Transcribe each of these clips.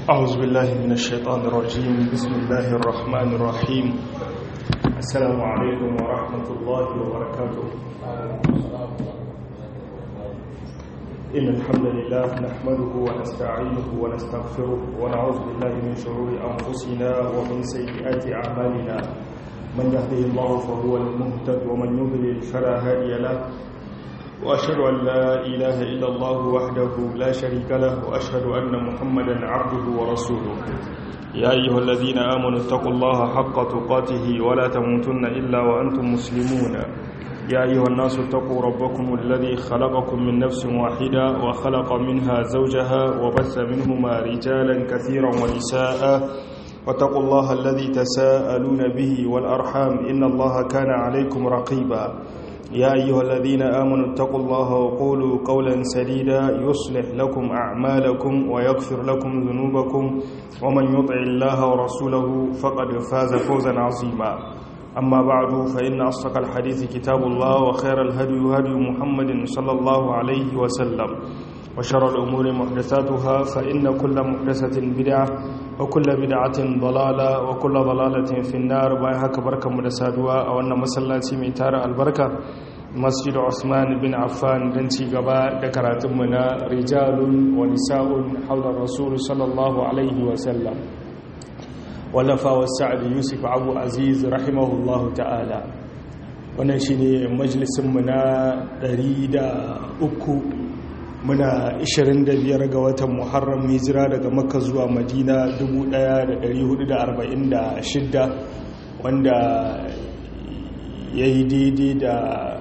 أعوذ بالله من الشيطان الرجيم بسم الله الرحمن الرحيم السلام عليكم ورحمة الله وبركاته إن الحمد لله نحمده ونستعينه ونستغفره ونعوذ بالله من شرور أنفسنا ومن سيئات أعمالنا من يهده الله فهو المهتد ومن يضلل فلا هادي له وأشهد أن لا إله إلا الله وحده لا شريك له وأشهد أن محمدا عبده ورسوله يا أيها الذين آمنوا اتقوا الله حق تقاته ولا تموتن إلا وأنتم مسلمون يا أيها الناس اتقوا ربكم الذي خلقكم من نفس واحدة وخلق منها زوجها وبث منهما رجالا كثيرا ونساء واتقوا الله الذي تساءلون به والأرحام إن الله كان عليكم رقيبا يا أيها الذين آمنوا اتقوا الله وقولوا قولا سديدا يصلح لكم أعمالكم ويغفر لكم ذنوبكم ومن يطع الله ورسوله فقد فاز فوزا عظيما أما بعد فإن أصدق الحديث كتاب الله وخير الهدي هدي محمد صلى الله عليه وسلم وشر الأمور محدثاتها فإن كل محدثة بدعة وكل بدعة ضلالة وكل ضلالة في النار بايهاك بركة مدسادوا أو أن مسلاتي ميتار البركة مسجد عثمان بن عفان دنتي قباء دكرات منا رجال ونساء حول الرسول صلى الله عليه وسلم ولفا والسعد يوسف أبو عزيز رحمه الله تعالى wannan shine majalisinmu na 103 muna 25 ga watan muharram hijira daga makka zuwa madina 1446 wanda ya yi daidai da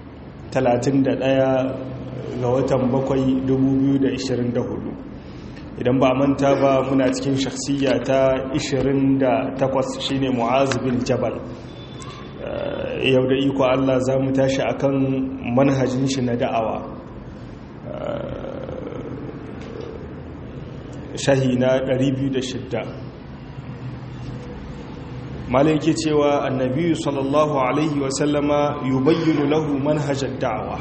31 ga watan bakwai 2024 idan ba manta ba muna cikin shakhsiya ta 28 shine mu'az bin jabal yau da iko Allah za mu tashi akan manhajin shi na da'awa shahi na 206 malai ke cewa annabi sallallahu alaihi wasallama yubayyinu lahu manhajar da'awa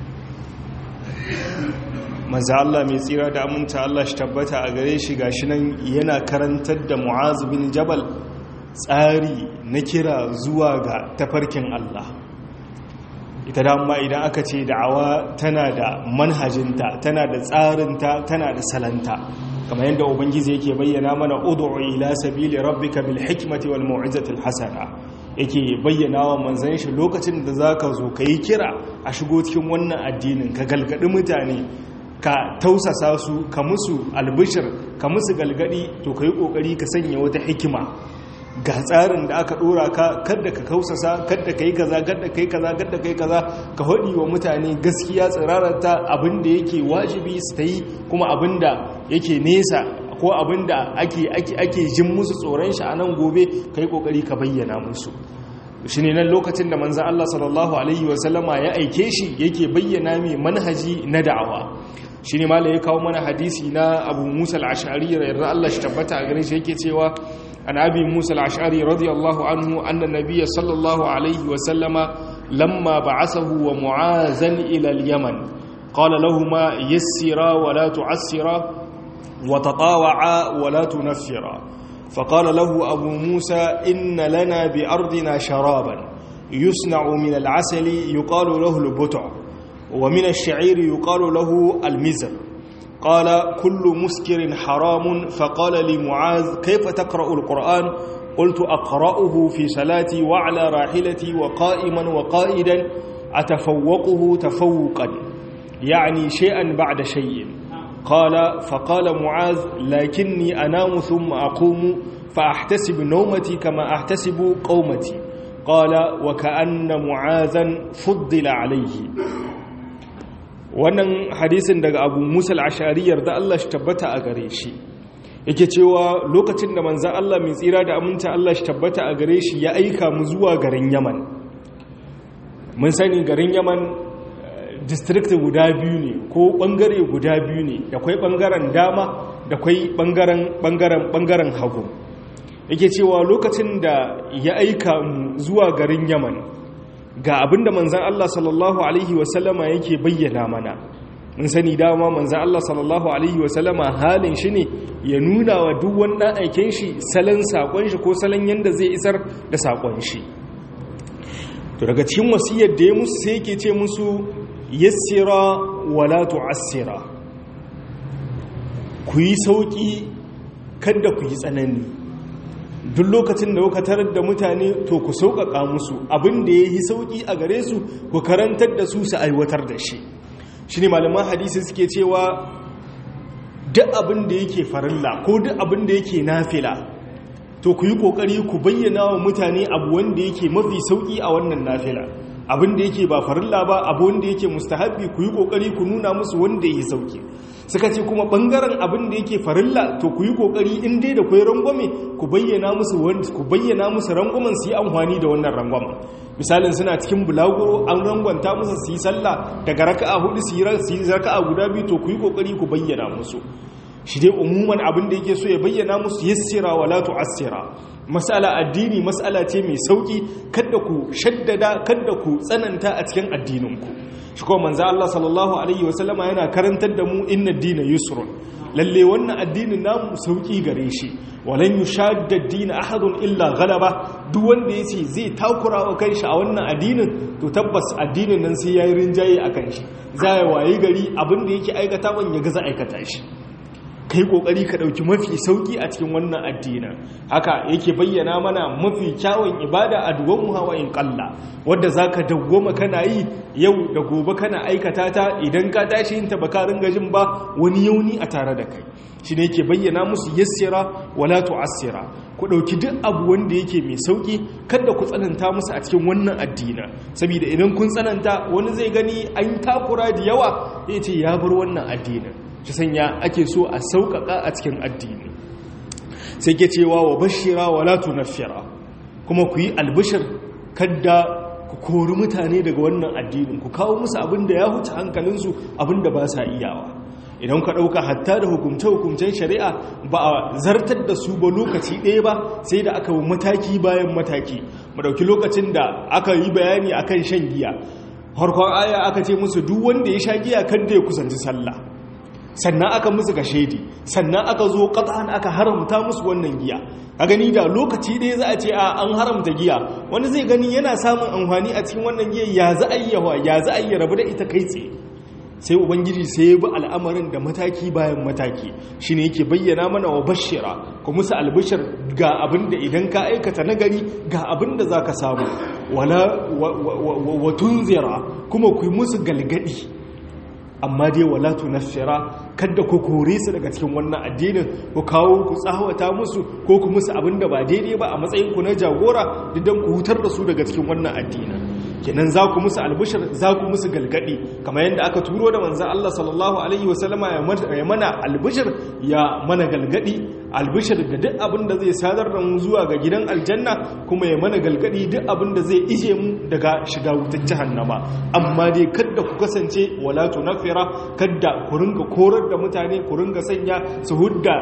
manzo Allah mai tsira da aminta Allah shi tabbata a gare shi gashi nan yana karantar da Mu'az bin Jabal tsari na kira zuwa ga tafarkin Allah ita dama idan aka ce da'awa tana da manhajinta tana da tsarinta tana da salanta kamar yadda ubangiji yake bayyana mana ud'u ila sabili rabbika bil hikmati wal mau'izati hasana yake bayyana wa manzon shi lokacin da zaka zo kai kira a shigo cikin wannan addinin ka galgadi mutane ka tausasa su ka musu albishir ka musu galgadi to kai kokari ka sanya wata hikima ga tsarin da aka dora ka kadda ka kausasa kadda kai kaza kadda kai kaza kadda kai kaza ka hodi wa mutane gaskiya tsirararta abinda yake wajibi su ta yi kuma abinda yake nesa ko abinda ake ake ake jin musu tsoron shi a nan gobe kai kokari ka bayyana musu shine nan lokacin da manzon Allah sallallahu alaihi wasallama ya aike shi yake bayyana mai manhaji na da'awa shine mala ya kawo mana hadisi na Abu Musa al-Ash'ari radiyallahu Allah shi tabbata a gare shi yake cewa عن أبي موسى العشعري رضي الله عنه أن النبي صلى الله عليه وسلم لما بعثه ومعاذا إلى اليمن قال لهما يسرا ولا تعسرا وتطاوعا ولا تنفرا فقال له أبو موسى إن لنا بأرضنا شرابا يصنع من العسل يقال له البتع ومن الشعير يقال له المزر قال كل مسكر حرام فقال لمعاذ كيف تقرأ القرآن قلت أقرأه في صلاتي وعلى راحلتي وقائما وقائدا أتفوقه تفوقا يعني شيئا بعد شيء قال فقال معاذ لكني أنام ثم أقوم فأحتسب نومتي كما أحتسب قومتي قال وكأن معاذا فضل عليه wannan hadisin daga abu musul ashariyar da Allah shi tabbata a gare shi yake cewa lokacin da manzan Allah mai tsira da aminta Allah shi tabbata a gare shi ya aika mu zuwa garin yaman mun sani garin yaman district guda biyu ne ko bangare guda biyu ne da kwai bangaren dama da kwai bangaren bangaren bangaren hagu yake cewa lokacin da ya aika mu zuwa garin yaman ga abinda manzan Allah sallallahu Alaihi wasallama yake bayyana mana mun sani dama manzo Allah sallallahu alaihi wasallama halin shi ne ya nuna wa duk wani aiken shi salon sakon shi ko salon yanda zai isar da sakon shi to daga cikin wasiyar da ya musu sai yake ce musu yassira wala tu'assira ku yi sauki kada ku yi tsanani duk lokacin da kuka tarar da mutane to ku sauƙaƙa musu abin da ya yi sauƙi a gare su ku karantar da su su aiwatar da shi shi ne malaman hadisi suke cewa duk abin da yake farilla ko duk abin da yake nafila to ku yi ƙoƙari ku bayyana wa mutane abu wanda yake mafi sauƙi a wannan nafila abin da yake ba farilla ba abu wanda yake mustahabbi ku yi ƙoƙari ku nuna musu wanda yake sauƙi suka ce kuma bangaren abin da yake farilla to ku yi kokari in dai da kwai rangwame ku bayyana musu ku bayyana musu rangwamen su yi amfani da wannan rangwamen misalin suna cikin bulaguro an rangwanta musu su yi sallah daga raka'a hudu su yi raka'a guda biyu to ku yi kokari ku bayyana musu shi dai umuman abin da yake so ya bayyana musu yassira wala tu'assira masala addini masala ce mai sauki kada ku shaddada kada ku tsananta a cikin addininku shi kuma manzo Allah sallallahu alaihi wasallama yana karantar da mu inna dina yusrun lalle wannan addinin namu sauki gare shi walan yushadda ad-din ahadun illa ghalaba duk wanda yace zai takura wa kanshi a wannan addinin to tabbas addinin nan sai yayi rinjaye akan shi zai wayi gari abin da yake aikata ban ya gaza aikata shi kai kokari ka dauki mafi sauki a cikin wannan addini haka yake bayyana mana mafi kyawun ibada a duwan hawa in kalla wanda zaka dawwama kana yi yau da gobe kana aikata ta idan ka tashi yin ta baka ringa jin ba wani yauni a tare da kai shine yake bayyana musu yassira wala tu'assira ku dauki duk abu wanda yake mai sauki kada ku tsananta musu a cikin wannan addini saboda idan kun tsananta wani zai gani an takura da yawa yace ya bar wannan addinin shi sanya ake so a sauƙaƙa a cikin addini sai ke cewa wa bashira wa la tunaffira kuma ku yi albishir kadda ku kori mutane daga wannan addinin ku kawo musu abin da ya huce hankalinsu abin da ba sa iyawa idan ka ɗauka hatta da hukumce-hukumcen shari'a ba a zartar da su ba lokaci ɗaya ba sai da aka mataki bayan mataki mu ɗauki lokacin da aka yi bayani akan shan giya harkon aya aka ce musu duk wanda ya sha giya kadda ya kusanci sallah sannan aka musu ga shaidi sannan aka zo ƙasa'an aka haramta musu wannan giya a gani da lokaci ɗaya za a ce a an haramta giya wani zai gani yana samun amfani a cikin wannan giya ya za a yi yawa ya za a yi rabu da ita kai tsaye sai ubangiji sai ya bi al'amarin da mataki bayan mataki shi ne yake bayyana mana wa bashira ku musu albishir ga abin da idan ka aikata nagari ga abin da za ka samu wala wa tunzira kuma ku yi musu galgadi amma dai wala tunaffira kada ku kore su daga cikin wannan addinin ku kawo ku tsawata musu ko ku musu abin da ba daidai ba a matsayin ku na jagora didan ku hutar da su daga cikin wannan addinin kenan za ku musu albishir za ku musu galgadi kamar yadda aka turo da manzan Allah sallallahu alaihi wasallama ya mana albishir ya mana galgadi albishir da duk abin da zai sadar da mu zuwa ga gidan aljanna kuma ya mana galgadi duk abin da zai ije mu daga shiga wutar jahannama amma dai kada ku kasance wala tunafira kada ku ringa korar da mutane ku ringa sanya su hudda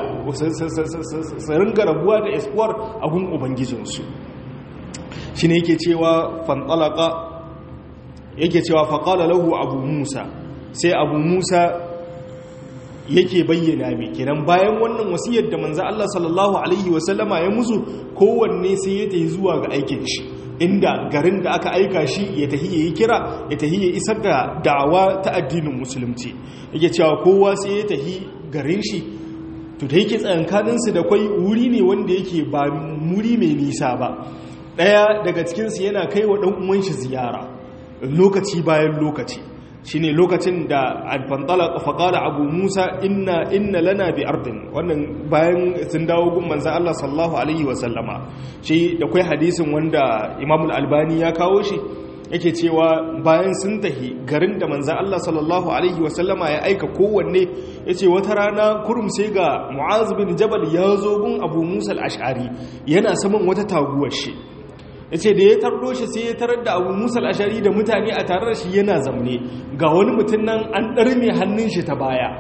su ringa rabuwa da espoir a gun ubangijinsu shine yake cewa fantalaka yake cewa faƙala lahu abu musa sai abu musa yake bayyana mai kenan bayan wannan wasiyar da manzo Allah sallallahu alaihi wasallama ya musu kowanne sai ya tafi zuwa ga aikin shi inda garin da aka aika shi ya tafi ya yi kira ya tafi ya isar da da'awa ta addinin musulunci yake cewa kowa sai ya tafi garin shi to da yake tsayankaninsu da kwai wuri ne wanda yake ba muri mai nisa ba ɗaya daga cikinsu yana kai wa ɗan uwan shi ziyara lokaci bayan lokaci shine lokacin da alfantala faƙala abu musa inna inna lana bi ardin wannan bayan sun dawo gun manzan Allah sallallahu alaihi wasallama shi da kwai hadisin wanda imam albani ya kawo shi yake cewa bayan sun tahi garin da manzan Allah sallallahu alaihi wasallama ya aika kowanne ya ce wata rana kurum sai ga mu'az bin jabal ya zo gun abu musa al-ash'ari yana saman wata taguwar shi ya ce da ya tardo shi sai ya tarar da abu musa ashari da mutane a tare da shi yana zamne ga wani mutum nan an ɗarme hannun shi ta baya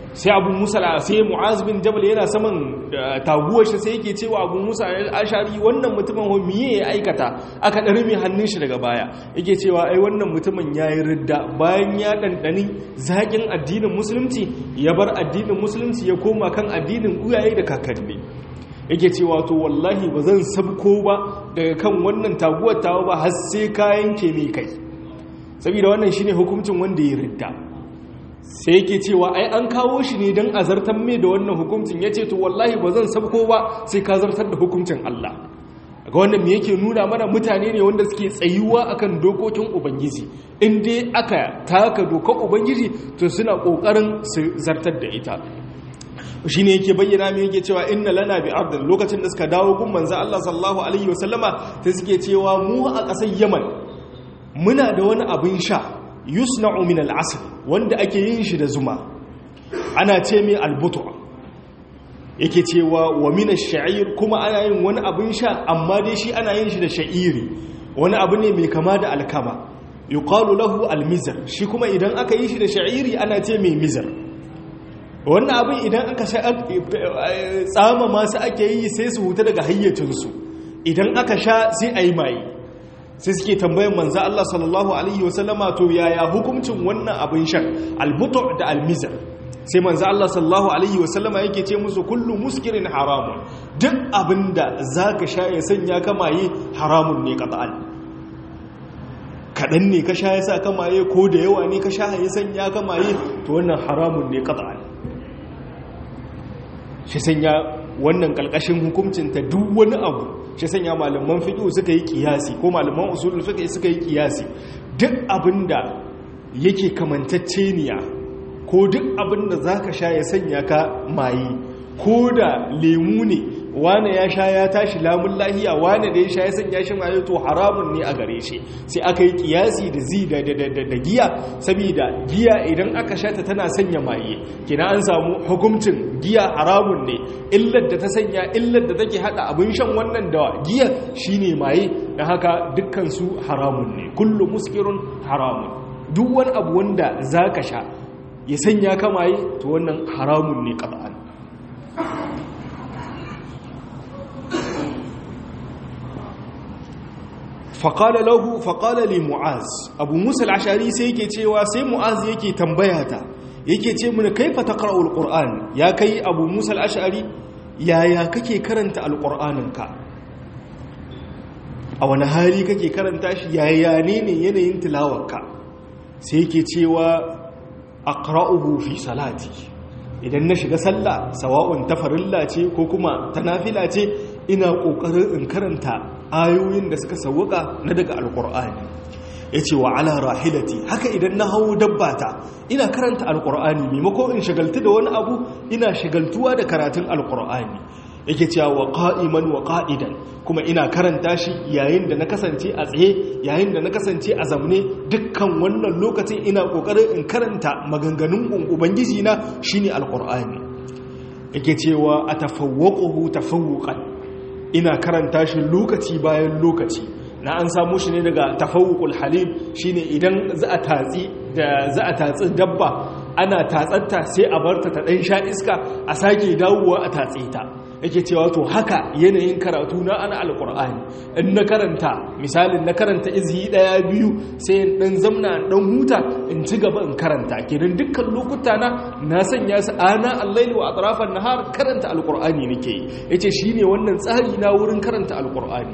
sai abu musa sai mu'az bin jabal yana saman taguwar shi sai yake cewa abu musa ashari wannan mutumin ho miye ya aikata aka ɗari mai hannun shi daga baya yake cewa ai wannan mutumin ya yi ridda bayan ya ɗanɗani zaƙin addinin musulunci ya bar addinin musulunci ya koma kan addinin uyaye da kakanni yake cewa to wallahi ba zan sabko ba daga kan wannan taguwar tawa ba har sai kayan ke mai kai saboda wannan shine hukuncin wanda ya ridda sai yake cewa ai an kawo shi ne don a zartar mai da wannan hukuncin ya ce to wallahi ba zan sabko ba sai ka zartar da hukuncin Allah ga wannan me yake nuna mana mutane ne wanda suke tsayuwa akan dokokin ubangiji in dai aka taka dokar ubangiji to suna kokarin su zartar da ita shi ne yake bayyana mai yake cewa inna lana bi abdin lokacin da suka dawo gun manzo Allah sallallahu alaihi wasallama ta suke cewa mu a ƙasar Yaman muna da wani abin sha yusna'u min al'asr wanda ake yin shi da zuma ana ce mai albutu yake cewa wa min ash-sha'ir kuma ana yin wani abin sha amma dai shi ana yin shi da sha'iri wani abu ne mai kama da alkama yuqalu lahu al-mizr shi kuma idan aka yi shi da sha'iri ana ce mai mizr wannan abin idan aka sha tsama masu ake yi sai su huta daga hayyacinsu idan aka sha sai a yi maye sai suke tambayin manza Allah sallallahu Alaihi wasallama to yaya hukuncin wannan abin shan albutu da almizar sai manza Allah sallallahu Alaihi wasallama yake ce musu kullum muskirin haramun duk abin da za ka sha ya sanya kamaye haramun ne ƙata'al kaɗan ne ka sha ya sa kamaye ko da yawa ne ka sha ya sanya kamaye to wannan haramun ne ƙata'al shi sanya wannan ƙalƙashin hukuncinta duk wani abu shi sanya malaman fiƙi suka yi ƙiyasi ko malaman usulun fiƙi suka yi ƙiyasi duk abinda yake kamantacceniya ko duk abinda za ka sha ya sanya ka maye ko da lemu ne wane ya sha ya tashi lamun lahiya wane da ya sha ya sanya shi maye to haramun ne a gare shi sai aka yi kiyasi da zi da giya saboda giya idan aka sha ta tana sanya maye kina an samu hukuncin giya haramun ne illar da ta sanya illar da take hada abin shan wannan da giya shine maye dan haka dukkan su haramun ne kullu muskirun haramun duk wani abu wanda zaka sha ya sanya ka maye to wannan haramun ne qat'an faƙala lahu faƙala li mu'az abu musa al'ashari sai yake cewa sai mu'az yake tambaya ta yake ce mini kaifa taqra'ul qur'an ya kai abu musa al'ashari yaya kake karanta alqur'aninka a wani hali kake karanta shi yaya ne ne yanayin tilawarka sai yake cewa aqra'uhu fi salati idan na shiga sallah sawa'un ta farilla ce ko kuma ta nafila ce ina kokarin in karanta ayoyin da suka sawuka na daga alkur'ani yace wa ala rahilati haka idan na hawo dabbata ina karanta alkur'ani maimako in shagaltu da wani abu ina shagaltuwa da karatun alkur'ani yake cewa wa qa'iman wa qa'idan kuma ina karanta shi yayin da na kasance a tsaye yayin da na kasance a zamne dukkan wannan lokacin ina kokarin in karanta maganganun ubangiji na shine alqur'ani yake cewa atafawwaquhu tafawuqan ina karanta shi lokaci bayan lokaci na an samu shi ne daga tafawuqul halim shine idan za a tatsi da za a tatsi dabba ana tatsatta sai a barta ta dan sha iska a sake dawowa a tatse ta yake cewa to haka yanayin karatu na ana alkur'ani in na karanta misalin na karanta izhi daya biyu sai in dan zamna dan huta in ci gaba in karanta kenan dukkan lokuta na na sanya su ana al-laili wa atrafan nahar karanta alkur'ani nake yace shine wannan tsari na wurin karanta alkur'ani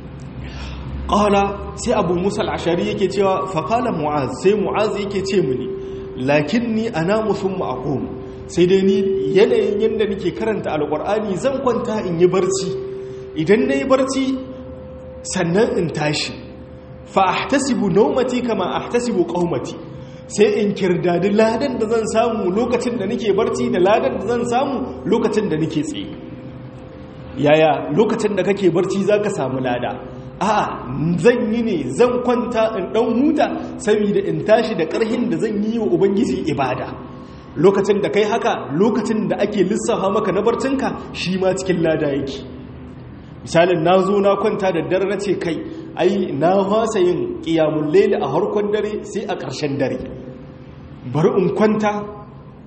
qala sai abu musa al-ashari yake cewa fa qala mu'az sai mu'az yake ce mini lakinni anamu thumma aqum sai dai ni yanayin yadda nake karanta alkur'ani zan kwanta in yi barci idan na yi barci sannan in tashi fa ahtasibu naumati kama ahtasibu qaumati sai in kirdadi ladan da zan samu lokacin da nake barci da ladan da zan samu lokacin da nake tsaye yaya lokacin da kake barci zaka samu lada a'a zan yi ne zan kwanta in dan huta saboda in tashi da karhin da zan yi wa ubangiji ibada lokacin da kai haka lokacin da ake lissafa maka na barcinka shi ma cikin lada yake misalin na zo na kwanta da dare na ce kai ai na fasa yin ƙiyamun lele a harkon dare sai a ƙarshen dare bari in kwanta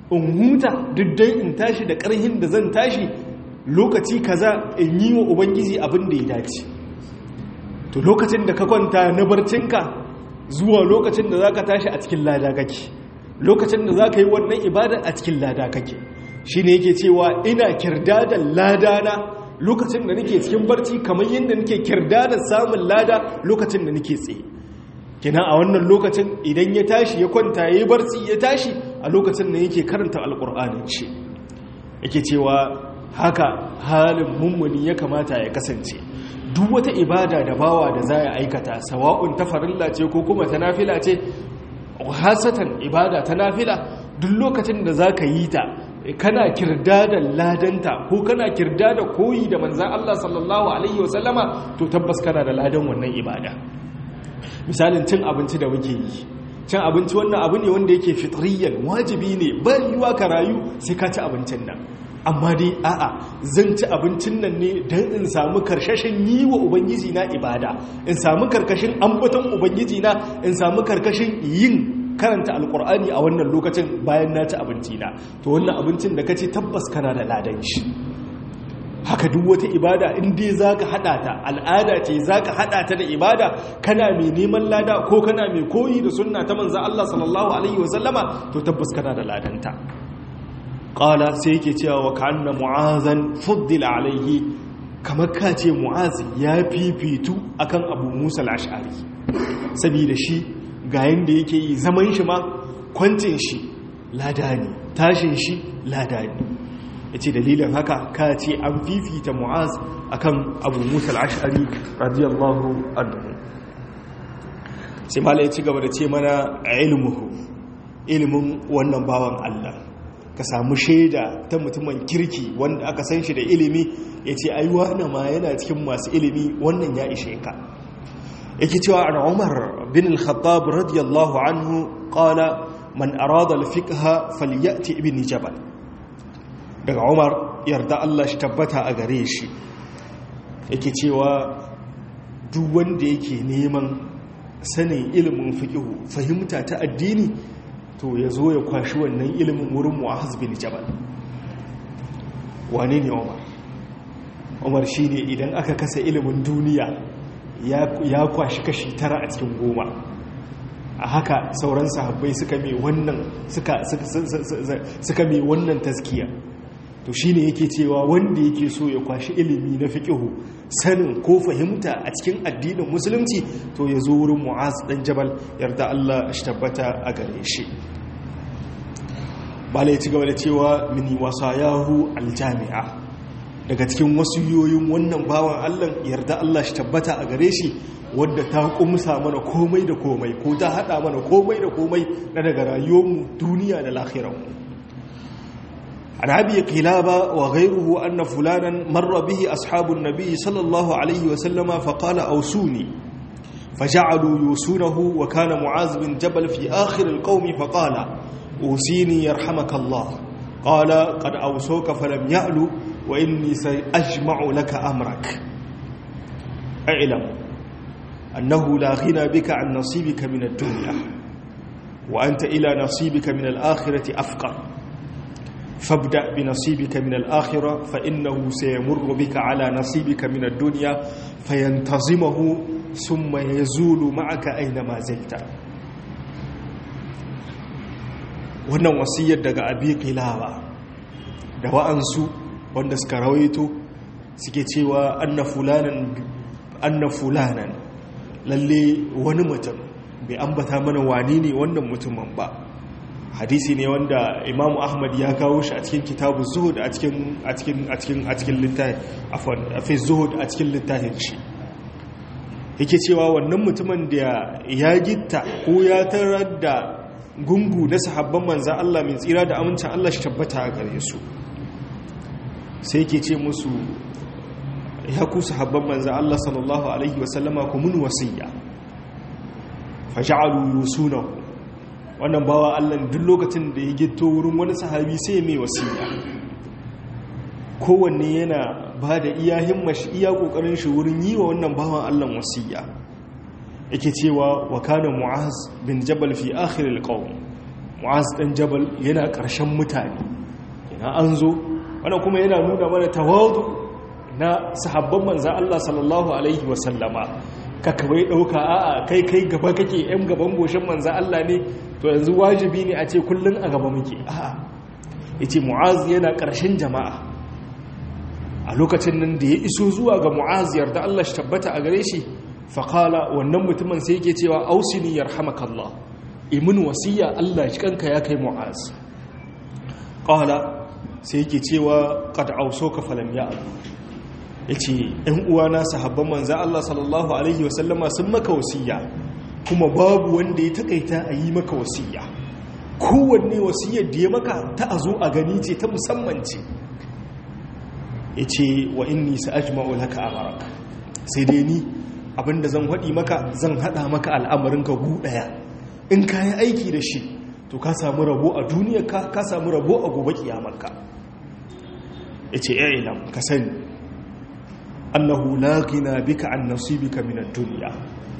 in huta duk dai in tashi da ƙarhin da zan tashi lokaci kaza in yi wa ubangiji abin da ya dace to lokacin da ka kwanta na barcinka zuwa lokacin da za ka tashi a cikin lada kake lokacin da za ka yi wannan ibada a cikin lada kake shi ne yake cewa ina kirda da lada na lokacin da nake cikin barci kamar yadda nake kirda da samun lada lokacin da nake tsaye kina a wannan lokacin idan ya tashi ya kwanta ya yi barci ya tashi a lokacin da yake karanta alƙur'anin shi yake cewa haka halin mummuni ya kamata ya kasance duk wata ibada da bawa da za ya aikata sawa'un ta farilla ce ko kuma ta nafila ce hasatan ibada ta nafila duk lokacin da za ka yi ta kana kirda da ladanta ko kana kirda da koyi da manzan Allah sallallahu Alaihi wasallama to tabbas kana da ladan wannan ibada misalin cin abinci da muke yi cin abinci wannan abu ne wanda yake fitriyan wajibi ne ban yiwa ka rayu sai ka ci abincin nan amma dai a'a zan ci abincin nan ne don in samu karkashin yi wa ubangiji na ibada in samu karkashin ambaton ubangiji na in samu karkashin yin karanta alkur'ani a wannan lokacin bayan na ci abinci na to wannan abincin da ka ci tabbas kana da ladan shi haka duk wata ibada in dai zaka hada ta al'ada ce zaka hada ta da ibada kana mai neman lada ko kana mai koyi da sunna ta manzon Allah sallallahu alaihi wasallama to tabbas kana da ladanta qala sai yake cewa wa kanna mu'azan fuddila alaihi kamar ka ce mu'az ya fifitu akan abu musa al-ash'ari saboda shi ga yanda yake yi zaman shi ma kwancin shi lada ne tashin shi lada ne ya ce dalilin haka ka ce an fifita mu'az akan abu musa al'ashari radiyallahu anhu sai mala ya ci gaba da ce mana ilmuhu ilimin wannan bawan Allah ka samu shaida ta mutumin kirki wanda aka san shi da ilimi ya ce ai wane ma yana cikin masu ilimi wannan ya ishe ka yake cewa an umar bin al-khattab radiyallahu anhu qala man arada al-fiqha falyati ibn jabal daga umar yarda Allah shi tabbata a gare shi yake cewa duk wanda yake neman sanin ilimin fiqihu fahimta ta addini to ya zo ya kwashi wannan ilimin wurin mu'ahaz bin jabal wane ne umar umar shi ne idan aka kasa ilimin duniya ya kwashi kashi tara a cikin goma a haka sauran sahabbai suka mai wannan suka mai wannan taskiya to shi ne yake cewa wanda yake so ya kwashi ilimi na fiƙihu sanin ko fahimta a cikin addinin musulunci to ya zo wurin mu'az ɗan jabal yarda Allah shi tabbata a gare shi bala ya ci gaba da cewa mini wasa yahu aljami'a daga cikin wasu yoyin wannan bawan Allah yarda Allah shi tabbata a gare shi wadda ta kumsa mana komai da komai ko ta hada mana komai da komai na daga rayuwarmu duniya da lahiranmu عن أبي قلابة وغيره أن فلانا مر به أصحاب النبي صلى الله عليه وسلم فقال أوسوني فجعلوا يوسونه وكان معاذ بن جبل في آخر القوم فقال أوسيني يرحمك الله قال قد أوسوك فلم يألو وإني سأجمع لك أمرك اعلم أنه لا غنى بك عن نصيبك من الدنيا وأنت إلى نصيبك من الآخرة أفقر فابدأ بنصيبك من الآخرة فإنه سيمر بك على نصيبك من الدنيا فينتظمه ثم يزول معك أينما زلت wannan wasiyar daga abi qilawa da wa'ansu wanda suka rawaito suke cewa anna fulanan anna fulanan lalle wani mutum bai ambata mana wani ne wannan mutumin ba hadisi ne wanda imamu ahmad ya kawo shi a cikin kitabu zuhud a cikin a cikin a cikin a cikin littafin afwan fi zuhud a cikin littafin shi yake cewa wannan mutumin da ya gitta ko ya tarar da gungu na sahabban manzan Allah mai tsira da amincin Allah shi tabbata a gare su sai yake ce musu ya ku sahabban manzan Allah sallallahu alaihi wasallama ku mun wasiya faja'alu yusunahu wannan bawa Allah duk lokacin da ya gito wurin wani sahabi sai mai wasiya kowanne yana ba da iya himmashi iya kokarin shi wurin yi wa wannan bawan Allah wasiya yake cewa wa kana mu'az bin jabal fi akhir alqawm mu'az dan jabal yana ƙarshen mutane ina an zo wanda kuma yana nuna mana tawadu na sahabban manzan Allah sallallahu alaihi wasallama ka kawai ɗauka a'a kai kai gaba kake yan gaban goshin manzan Allah ne to yanzu wajibi ne a ce kullum a gaba muke a'a yace mu'az yana ƙarshen jama'a a lokacin nan da ya iso zuwa ga mu'az yarda Allah shi tabbata a gare shi faƙala wannan mutumin sai yake cewa ausini yarhamakallah imin wasiya Allah shi kanka ya kai mu'az ƙala sai yake cewa qad ausoka falam ya yace ɗan uwana sahabban manzo Allah sallallahu alaihi wasallama sun maka wasiya kuma babu wanda ya takaita a yi maka wasiya kowanne wasiyar da ya maka ta a zo a gani ce ta musamman ce yace wa inni sa'ajma'u laka amarak sai dai ni abinda zan haɗi maka zan haɗa maka al'amarinka gu ɗaya in ka yi aiki da shi to ka samu rabo a duniya ka ka samu rabo a gobe kiyamarka ya ce ya ilam ka sani annahu laqina bika an nasibika min ad-dunya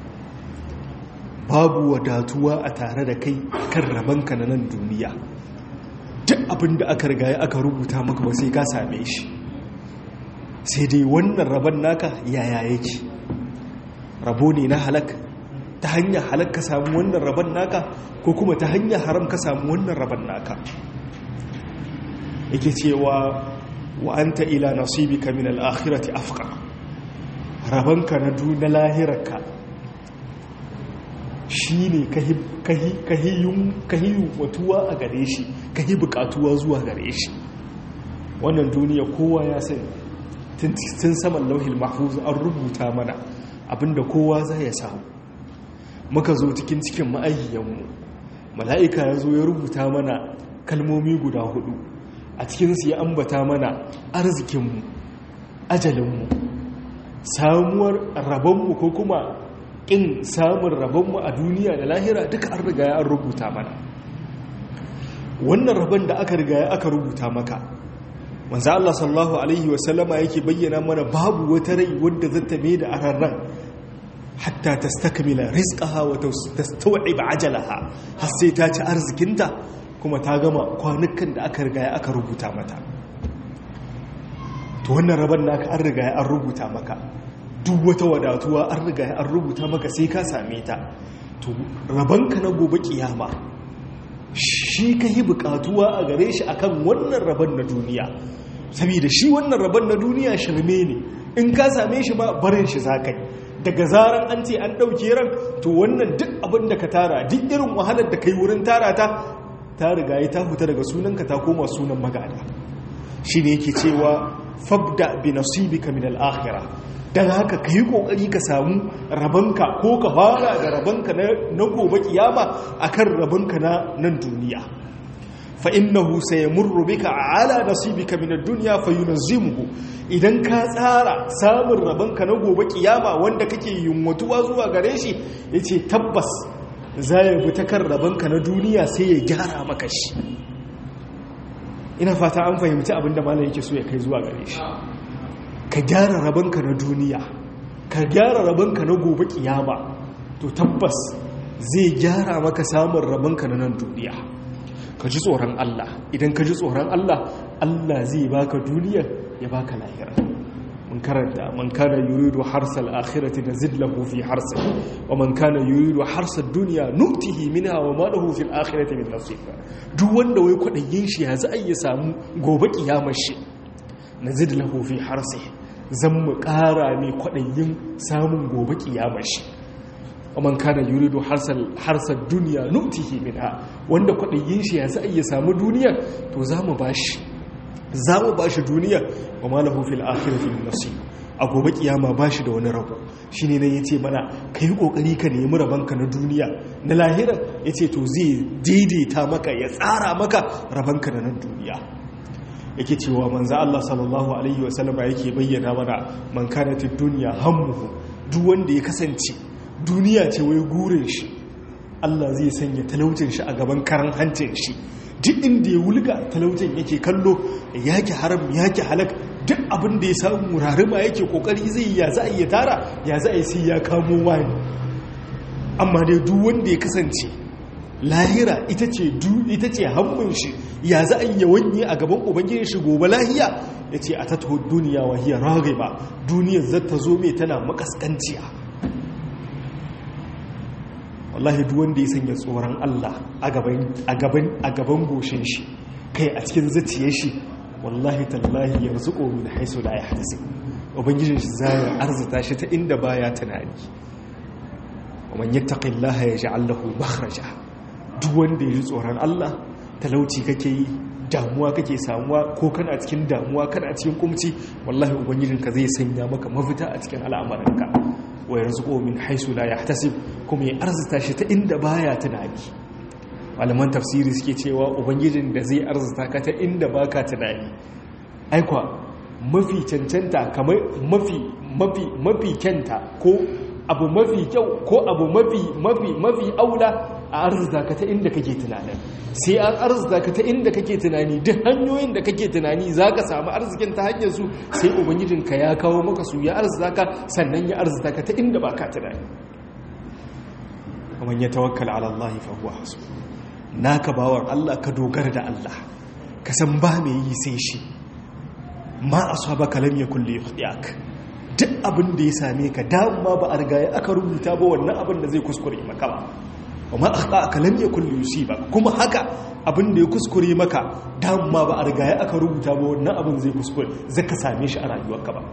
babu wadatuwa a tare da kai kan rabanka na nan duniya duk abinda aka riga aka rubuta maka ba sai ka same shi sai dai wannan rabon naka yaya yake rabo ne na halak ta hanyar halak ka samu wannan rabon naka ko kuma ta hanyar haram ka samu wannan rabon naka yake cewa wa anta ila nasibika min al-akhirati afqa rabanka na duna lahirarka shine kahi kahi kahiyun kahiyun watuwa a gare shi kahi bukatuwa zuwa gare shi wannan duniya kowa ya sani tun saman lauhil mahfuz an rubuta mana abinda kowa zai ya samu muka zo cikin cikin ma'ayyanmu mala'ika ya zo ya rubuta mana kalmomi guda hudu a cikinsu ya ambata mana arzikinmu ajalinmu samuwar rabonmu ko kuma ƙin samun rabonmu a duniya da lahira duka an riga ya rubuta mana wannan rabon da aka riga ya aka rubuta maka manzo Allah sallallahu alaihi wasallama yake bayyana mana babu wata rai wadda zata mai da ararran hatta tastakmila rizqaha wa tastaw'ib ajalaha har sai ta ci arzikinta kuma ta gama kwanukan da aka riga aka rubuta mata to wannan rabon naka an riga an rubuta maka duk wata wadatuwa an riga an rubuta maka sai ka same ta to rabanka na gobe kiyama shi ka yi bukatuwa a gare shi akan wannan rabon na duniya saboda shi wannan rabon na duniya shirme ne in ka same shi ma barin shi za ka yi daga zaran an ce an ɗauke ran to wannan duk abin da ka tara duk irin wahalar da ka yi wurin tara ta ta riga yi ta fita daga sunanka ta koma sunan magana shi ne yake cewa fabda bi nasibika min al-akhirah dan haka kai kokari ka samu rabanka ko ka fara da rabanka na gobe kiyama akan rabanka na nan duniya fa innahu sayamurru bika ala nasibika min ad-dunya fayunzimuhu idan ka tsara samun rabanka na gobe kiyama wanda kake yunwatuwa zuwa gare shi yace tabbas zai bi ta kan rabanka na duniya sai ya gyara maka shi ina fata an fahimci abinda malam yake so ya kai zuwa gare shi ka gyara rabanka na duniya ka gyara rabanka na gobe kiyama to tabbas zai gyara maka samun rabanka na nan duniya ka ji tsoron Allah idan ka ji tsoron Allah Allah zai baka duniya ya baka lahira mun karanta man kana yuridu harsal akhirati nazid lahu fi harsi wa man kana yuridu harsad dunya nutihi minha wa ma lahu fil akhirati min nasib duk wanda wai kwadayin shi ya za ya samu gobe kiyamar shi nazid lahu fi harsi zan mu kara mai kwadayin samun gobe kiyamar shi wa man kana yuridu harsal harsad dunya nutihi minha wanda kwadayin shi ya za ya samu duniya to za mu bashi za mu ba shi duniya wa malahu fil akhirati min nasib a gobe kiyama ba shi da wani rabo shine nan yace mana kai kokari ka nemi rabanka na duniya na lahira yace to zai daidaita maka ya tsara maka rabanka na nan duniya yake cewa manzo Allah sallallahu alaihi wa sallama yake bayyana mana man kanatid dunya hammuhu duk wanda ya kasance duniya ce wai gurin shi Allah zai sanya talaucin shi a gaban karan hancin shi duk inda ya wulga talaucin yake kallo yake haram yake halak duk abin da ya samu rarima yake kokari zai ya za a yi tara ya za a yi sai ya kamo wani amma dai duk wanda ya kasance lahira ita ce du ita ce hannun shi ya za a yi wanye a gaban ubangijin shi gobe lahiya ya ce a tattaho duniya wa hiya ba duniyar zata zo mai tana makaskanciya wallahi duk wanda ya sanya tsoron Allah a gaban goshin shi kai a cikin zuciyar shi wallahi tallahi yarzuqu min haisu la yahtasib ubangijin shi zai arzuta shi ta inda baya tunani ومن يتق الله يجعل له مخرجا duk wanda ya ji tsoron Allah talauci kake yi damuwa kake samuwa ko kana cikin damuwa kana cikin kumci wallahi ubangijinka zai sanya maka mafita a cikin al'amuranka wa yarzuqu min haisu la yahtasib kuma ya arzuta shi ta inda baya tunani malaman tafsiri suke cewa ubangijin da zai arzuta ka ta inda baka tunani aikwa mafi cancanta kamar mafi mafi mafi kyanta ko abu mafi kyau ko abu mafi mafi mafi aula a arzika ka ta inda kake tunanin sai an arzika ka ta inda kake tunani duk hanyoyin da kake tunani za ka samu arzikin ta hanyar su sai ubangijinka ya kawo maka su ya arzika ka sannan ya arzika ka ta inda ba ka tunani kamar ya tawakkala ala Allah fa huwa hasbu naka bawan Allah ka dogara da Allah ka san ba mai yi sai shi ma asabaka lam yakul li yukhdiak duk abin da ya same ka dama ba a riga aka rubuta ba wannan abin da zai kuskure maka ba amma akhta aka lam yakul yusiba kuma haka abin da ya kuskure maka dama ba a riga aka rubuta ba wannan abin zai kuskure zaka same shi a rayuwarka ba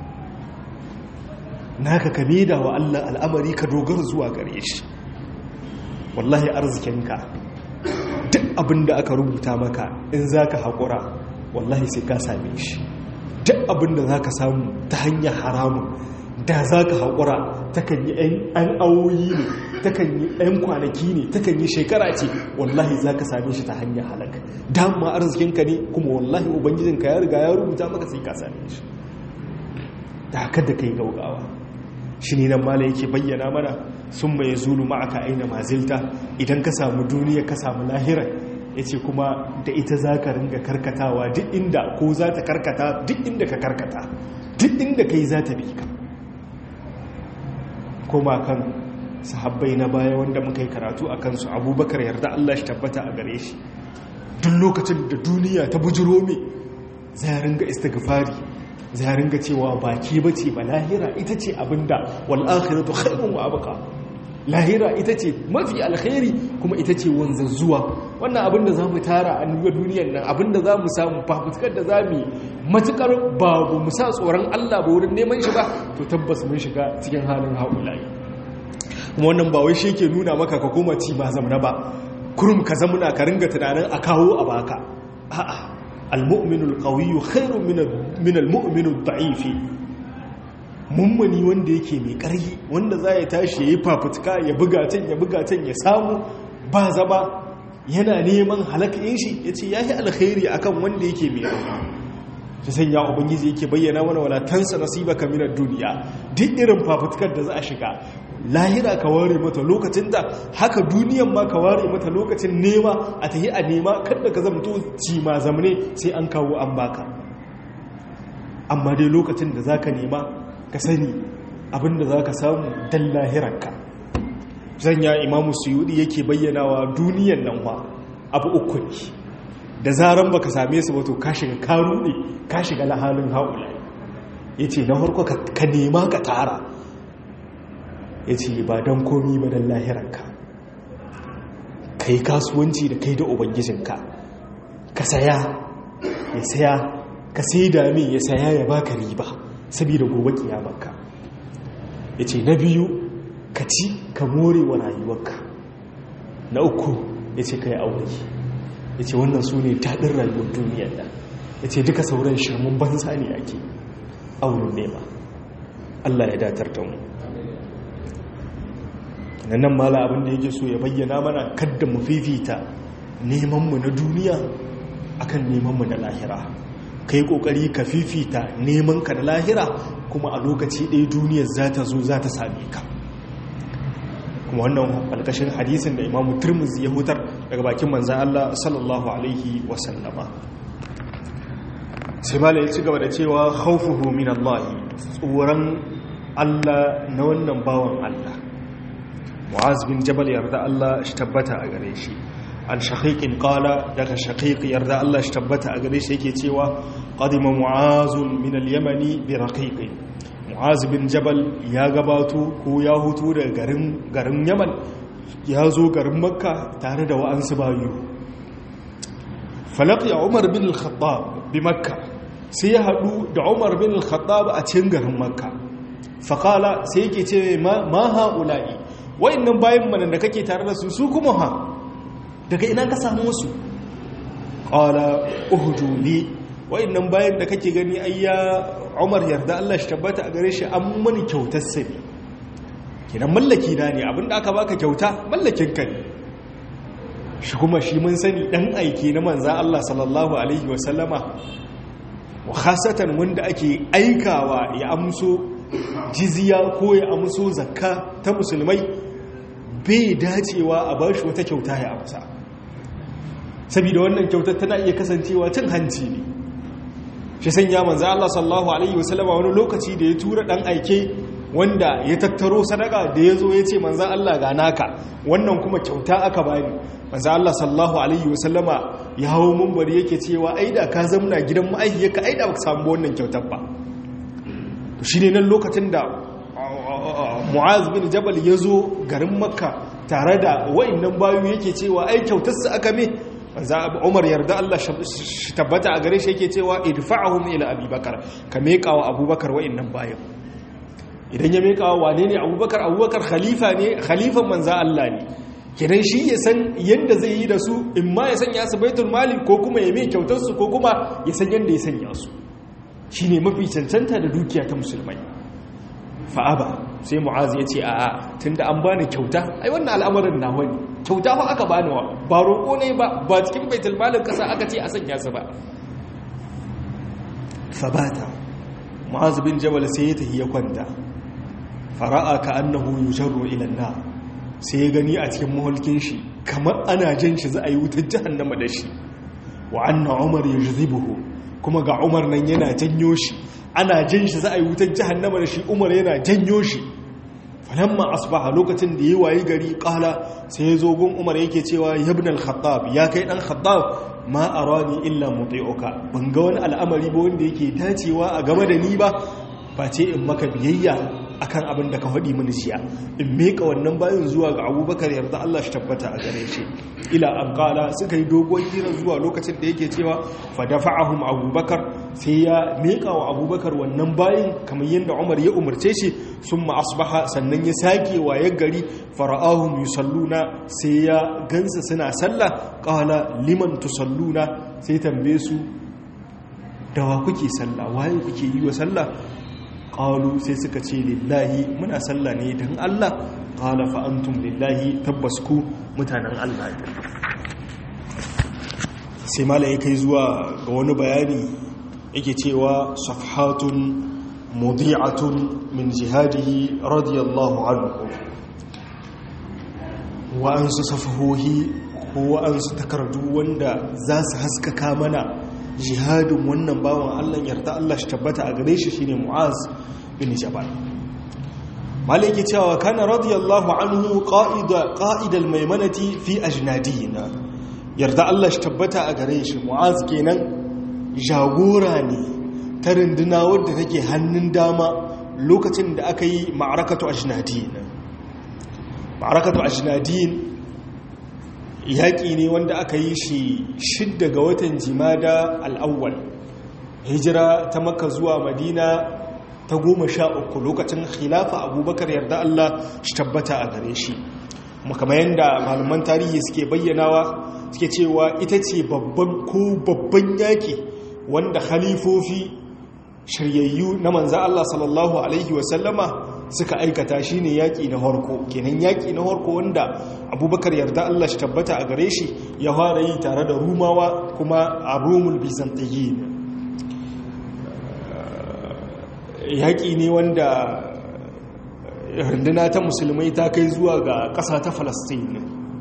naka ka da wa Allah al'amari ka dogara zuwa gare shi wallahi arzikinka duk abin da aka rubuta maka in zaka haƙura wallahi sai ka same shi duk abin da za ka samu ta hanyar haramun da za ka haƙura takan yi 'yan awoyi ne takan yi 'yan kwanaki ne takan yi shekara ce wallahi za ka same shi ta hanyar halaka dama arzikinka ne kuma wallahi ubangijinka ya riga ya rubuta maka sai ka same shi da haka da kai gaugawa shi ne nan mala yake bayyana mana sun mai zulu ma'aka aina mazilta idan ka samu duniya ka samu lahirar ya ce kuma da ita za ka ringa karkatawa duk inda ko za ta karkata duk inda ka karkata duk inda ka yi za ta bi ka koma kan sahabbai na baya wanda muka yi karatu a kansu abubakar yarda Allah shi tabbata a gare shi duk lokacin da duniya ta bujiro me zai ringa istighfari zai ringa cewa baki bace ba lahira ita ce abinda wal akhiratu khairun wa abqa lahira ita ce mafi alkhairi kuma ita ce wanzazzuwa wannan abinda za mu tara a nuna duniyar nan abinda za mu samu fafutukar da za mu matukar babu mu sa tsoron Allah ba wurin neman shi ba to tabbas mun shiga cikin halin haulayi kuma wannan ba wai shi ke nuna maka ka koma ci ba zamana ba kurum ka zamuna ka ringa tunanin a kawo a baka a'a al-mu'minul qawiyyu khairun min al-mu'minud da'ifi mummuni wanda yake mai ƙarfi wanda za ya tashi ya yi fafutuka ya buga can ya buga can ya samu ba zaba yana neman halakayin shi ya ce ya yi alkhairi akan wanda yake mai ƙarfi ta sanya ubangiji yake bayyana mana wala tansa nasiba ka minar duniya duk irin fafutukar da za a shiga lahira ka ware mata lokacin da haka duniyan ma ka ware mata lokacin nema a tahi a nema kada ka zamto ci ma zamne sai an kawo an baka amma dai lokacin da zaka nema ka sani abinda za ka samu don lahiranka zanya imamu suyudi yake bayyanawa duniyan nan wa abu uku ne da zaran baka same su wato ka shiga karu ne ka shiga lahalin haula ya ce na harko ka nema ka tara ya ce ba don komi ba don lahiranka ka yi kasuwanci da kai da ubangijinka ka saya ya saya ka sai dami ya saya ya baka riba saboda gobe kiyamarka ya ce na biyu ka ci ka more wa rayuwarka na uku ya ce ka yi aure ya ce wannan su ne daɗin rayuwar duniyar nan ya ce duka sauran shirmun banza ne ake auren nema allah ya datar da mu nan mala abin da yake so ya bayyana mana kadda mu fifita nemanmu na duniya akan nemanmu na lahira ka yi ƙoƙari ka fifita neman ka da lahira kuma a lokaci ɗaya duniyar za ta zo za ta same ka kuma wannan alkashin hadisin da imamu turmuzi ya hutar daga bakin manzan Allah sallallahu alaihi wasallama sai mala ya ci gaba da cewa haufuhu min Allah tsoron Allah na wannan bawan Allah mu'az bin jabal yarda Allah shi tabbata a gare shi an shaqiqin qala daga shaqiq yarda Allah shi tabbata a gare shi yake cewa qadima mu'azun min al-yamani bi raqiqin mu'az bin jabal ya gabato ko ya hutu daga garin garin yaman ya zo garin makka tare da wa'ansu bayu falaqi umar bin al-khattab bi makka sai ya hadu da umar bin al-khattab a cikin garin makka faqala sai yake ce ma ma haula'i wayannan bayan manan da kake tare da su su kuma ha daga ina ka samu su qala uhjuli wayannan bayan da kake gani ayya Umar yarda Allah shi tabbata a gare shi an mani kyautar sabi kidan mallaki na ne abinda aka baka kyauta mallakin ka ne shi kuma shi mun sani dan aiki na manza Allah sallallahu alaihi wa sallama wa khasatan wanda ake aikawa ya amso jizya ko ya amso zakka ta musulmai bai dacewa a bashi wata kyauta ya amsa saboda wannan kyautar tana iya kasancewa cin hanci ne shi sanya manzo Allah sallallahu alaihi wasallama wani lokaci da ya tura dan aike wanda ya tattaro sadaka da ya zo ya ce manzo Allah ga naka wannan kuma kyauta aka bani manzo Allah sallallahu alaihi wasallama ya hawo munbari yake cewa aida ka zamna gidan ma'aikiyarka aida baka samu wannan kyautar ba to shine nan lokacin da Mu'az bin Jabal ya zo garin Makka tare da wayannan bayu yake cewa ai kyautar su aka me umar yarda Allah shi tabbata a gare shi yake cewa idfa'ahum ila abubakar ka meka wa abubakar wa'annan bayan idan ya meka wa wane ne abubakar abubakar khalifa ne khalifan manza Allah ne kidan shi ya san yanda zai yi da su in ma ya sanya su baitul mali ko kuma ya mai kyautar su ko kuma ya san yanda ya sanya su shine mafi cancanta da dukiya ta musulmai fa'aba sai mu'az ya ce a'a tunda an bani kyauta ai wannan al'amarin nawa ne kyauta fa aka bani wa ba roƙo ne ba ba cikin baitul malin kasa aka ce a sanya su ba fabata mu'az bin jabal sai ya tafi ya kwanta fara'a ka annahu yujarru ila an sai ya gani a cikin mahulkin shi kamar ana jan shi za a yi wutar jahannama da shi wa anna umar yajzibuhu kuma ga umar nan yana janyo shi ana jan shi za a yi wutar jahannama da shi umar yana janyo shi falamma asbaha lokacin da yi wayi gari kala sai ya zo gun umar yake cewa yabna al-khattab ya kai dan khattab ma arani illa muti'uka ban ga wani al'amari ba wanda yake dacewa a game da ni ba face in maka biyayya akan abin da ka faɗi mini jiya in meka wannan bayan zuwa ga abubakar yarda Allah shi tabbata a gare shi ila an kala suka yi dogon hira zuwa lokacin da yake cewa fa dafa'ahum abubakar sai ya meka wa abubakar wannan bayan kamar yadda umar ya umarce shi summa asbaha sannan ya sake wayar gari fara'ahum yusalluna sai ya gansa suna sallah qala liman tusalluna sai tambaye su dawa kuke sallah waye kuke yi wa sallah qalu sai suka ce lillahi muna sallah ne dan Allah qala fa antum lillahi tabbas ku mutanen Allah ne sai mala ya kai zuwa ga wani bayani yake cewa safhatun mudi'atun min jihadihi radiyallahu anhu wa'ansu safahohi ko wa'ansu takardu wanda za su haskaka mana jihadin wannan bawan Allah yarda Allah shi tabbata a gare shi shine Mu'az bin Jabal malaki cewa kana radiyallahu anhu qa'ida qa'idal maimanati fi ajnadina yarda Allah shi tabbata a gare shi Mu'az kenan jagora ne ta runduna wadda take hannun dama lokacin da aka yi ma'arakatu ajnadin ma'arakatu ajnadin yaƙi ne wanda aka yi shi shidda ga watan jimada al'awwal hijira ta maka zuwa madina ta goma sha uku lokacin khilafa abubakar yarda Allah shi tabbata a gare shi makama yadda malaman tarihi suke bayyanawa suke cewa ita ce babban ko babban yaƙi wanda khalifofi shiryayyu na manza Allah sallallahu Alaihi wasallama suka aikata shi ne yaƙi na harko kenan yaƙi na harko wanda abubakar yarda Allah shi tabbata a gare shi ya fara yi tare da rumawa kuma a romul byzantine yaƙi ne wanda runduna ta musulmai ta kai zuwa ga ƙasa ta falastin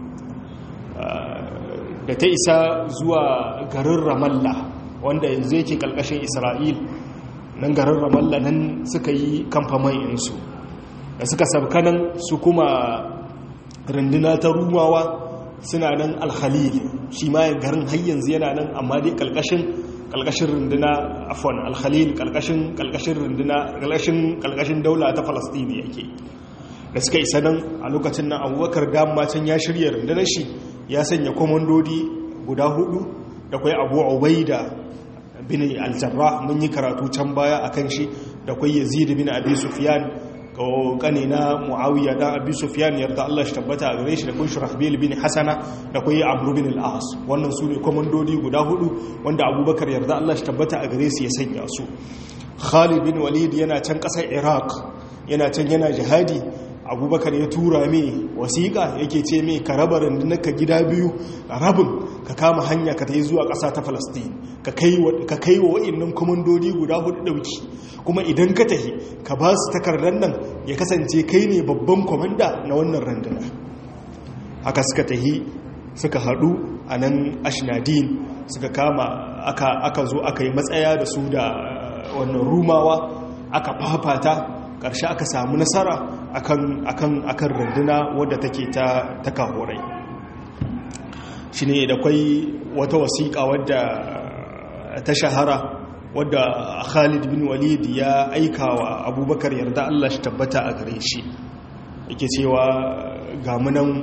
da ta isa zuwa garin ramallah wanda yanzu yake ƙalƙashin isra'il nan garin ramallah nan suka yi kamfaman insu da suka sabka nan su kuma runduna ta rumawa suna nan alkhalil shi ma garin har yanzu yana nan amma dai kalkashin kalkashin runduna afwan alkhalil kalkashin kalkashin runduna kalkashin kalkashin daula ta falastini yake da suka isa nan a lokacin nan abubakar dama can ya shirya rundunar shi ya sanya komandodi guda hudu da kwai abu ubaida bin aljarrah mun yi karatu can baya akan shi da kwai yazid bin abi sufyan kane na muawiya dan abi sufyan yarda Allah shi tabbata a gare shi da kun shurahbil bin hasana da kwai amru bin al-as wannan su ne komandodi guda hudu wanda abubakar yarda Allah shi tabbata a gare su ya sanya su khalid bin walid yana can kasar iraq yana can yana jihadi abubakar ya tura mai wasiƙa yake ce mai ka raba ka gida biyu rabin ka kama hanya ka ta yi zuwa ƙasa ta falastin ka kai wa wa'innan komandodi guda hudu ɗauki kuma idan ka tahi ka ba su takardar nan ya kasance kai ne babban komanda na wannan randuna haka suka tahi suka haɗu a nan ashnadin suka kama aka zo aka yi matsaya da su da wannan rumawa aka fafata ƙarshe aka samu nasara akan akan akan runduna wadda take ta ta kahorai shine da kwai wata wasiƙa wadda ta shahara wadda Khalid bin Walid ya aika wa Abubakar yarda Allah shi tabbata a gare shi yake cewa ga munan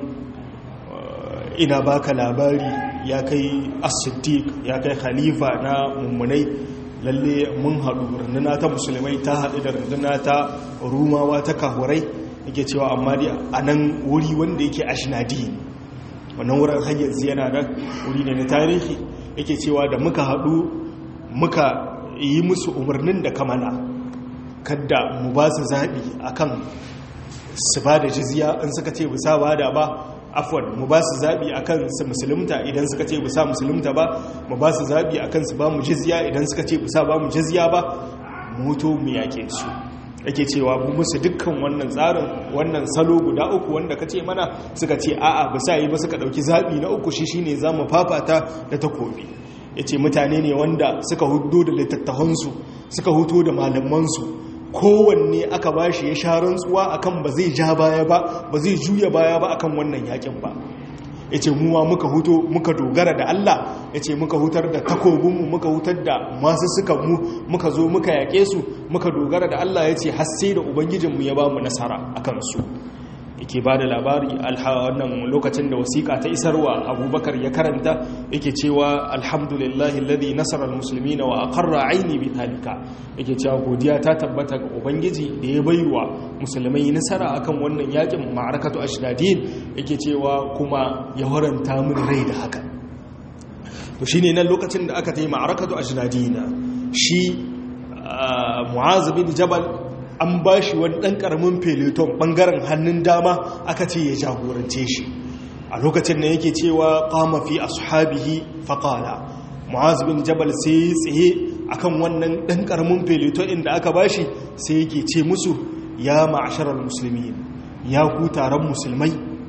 ina baka labari ya kai as-siddiq ya kai khalifa na mummunai lalle mun haɗu runduna ta musulmai ta haɗu da runduna ta rumawa ta kahurai yake cewa amma dai a nan wuri wanda yake ashinadi wannan wurin hanyar yana nan wuri ne na tarihi yake cewa da muka haɗu muka yi musu umarnin da kamana kadda mu ba su zaɓi akan su ba da jizya in suka ce bisa ba da ba afwan mu ba su zaɓi a kan su musulunta idan suka ce bisa musulunta ba mu ba su zaɓi a kan su ba mu jizya idan suka ce bisa ba mu jizya ba mutu mu yaƙe su yake cewa mu musu dukkan wannan tsarin wannan salo guda uku wanda ka ce mana suka ce a'a bisa yi ba suka ɗauki zaɓi na uku shi shine za mu fafata da takobi ya ce mutane ne wanda suka hudo da littattafansu suka huto da malamansu kowanne aka ba shi ya sha rantsuwa akan ba zai ja baya ba ba zai juya baya ba akan wannan yakin ba ya ce muwa muka huto muka dogara da Allah ya ce muka hutar da takobinmu muka hutar da masu suka mu muka zo muka yaƙe su muka dogara da Allah ya ce hasse da ubangijinmu ya ba mu nasara a kansu yake ba da labari wannan lokacin da wasiƙa ta isarwa abubakar ya karanta yake cewa alhamdulillahi alladhi nasara almuslimina wa aqarra aini bi talika yake cewa godiya ta tabbata ga ubangiji da ya baiwa musulmai nasara akan wannan yakin ma'arakatu ashdadin yake cewa kuma ya waranta min rai da haka to shine nan lokacin da aka tayi ma'arakatu ashdadina shi mu'az bin jabal an ba shi wani ɗan ƙaramin peloton ɓangaren hannun dama aka ce ya jagorance shi a lokacin da yake cewa ƙama fi ashabihi faƙala mu'az bin jabal sai tsaye akan wannan ɗan ƙaramin peloton inda aka ba shi sai yake ce musu ya ma'asharar musulmi ya ku taron musulmai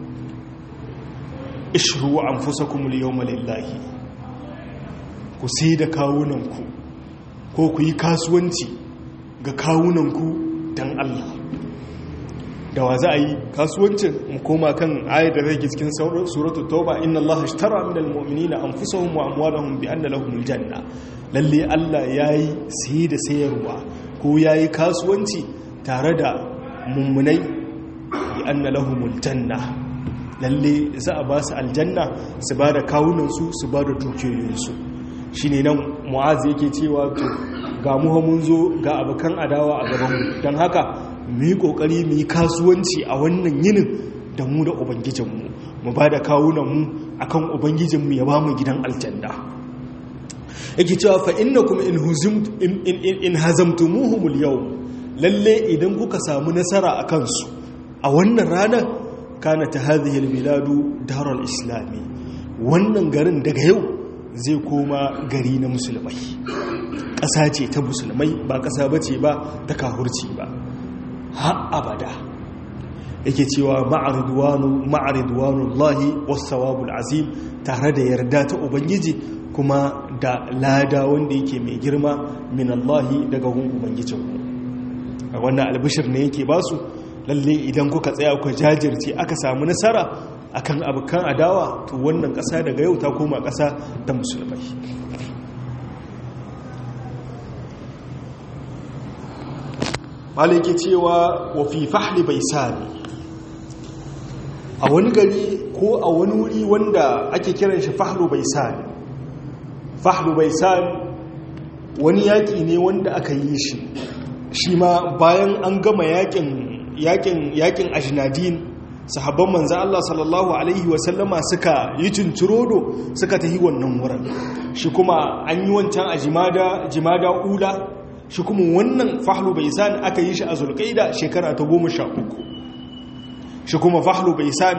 ishru an fusa kuma lillahi ku sai da kawunanku ko ku yi kasuwanci ga kawunanku don Allah da wa za a yi kasuwancin mu koma kan ayar da zai cikin suratu tauba inna Allah ashtara min almu'minina anfusahum wa amwalahum bi anna lahumul janna lalle Allah yayi saye da sayarwa ko yayi kasuwanci tare da mummunai bi anna lahumul janna lalle za a ba su aljanna su ba da kawunan su su ba da dukiyoyin su shine nan mu'az yake cewa to ga muha mun zo ga abokan adawa a gabanmu don haka mu yi ƙoƙari mu yi kasuwanci a wannan yinin da mu da ubangijinmu mu ba da kawunanmu a kan ubangijinmu ya ba mu gidan aljanna yake cewa fa inna kuma in hazamtumuhumul yau lalle idan kuka samu nasara a kansu a wannan ranar kana ta hadhihi biladu darar islami wannan garin daga yau zai koma gari na musulmai ƙasa ce ta musulmai ba ƙasa ba ce ba ta kahurci ba ha abada yake cewa ma'aridwanu Allahi wasawabul azim tare da yarda ta ubangiji kuma da lada wanda yake mai girma min Allahi daga gun ubangijinku wannan albishir ne yake basu lalle idan kuka tsaya ku jajirce aka samu nasara akan abokan adawa to wannan ƙasa daga yau ta koma ƙasa ta musulmai malaki cewa wa fi fahli bai sami a wani gari ko a wani wuri wanda ake kiran shi fahlu bai sami fahlu bai sami wani yaƙi ne wanda aka yi shi shi ma bayan an gama yaƙin yaƙin yaƙin ajnadin sahabban manzo Allah sallallahu alaihi wasallama suka yi tunturodo suka tahi wannan wurin shi kuma an yi wancan a jimada jimada ula shi kuma wannan fahlu baisan aka yi shi a zulqaida shekara ta goma sha uku shi kuma fahlu baisan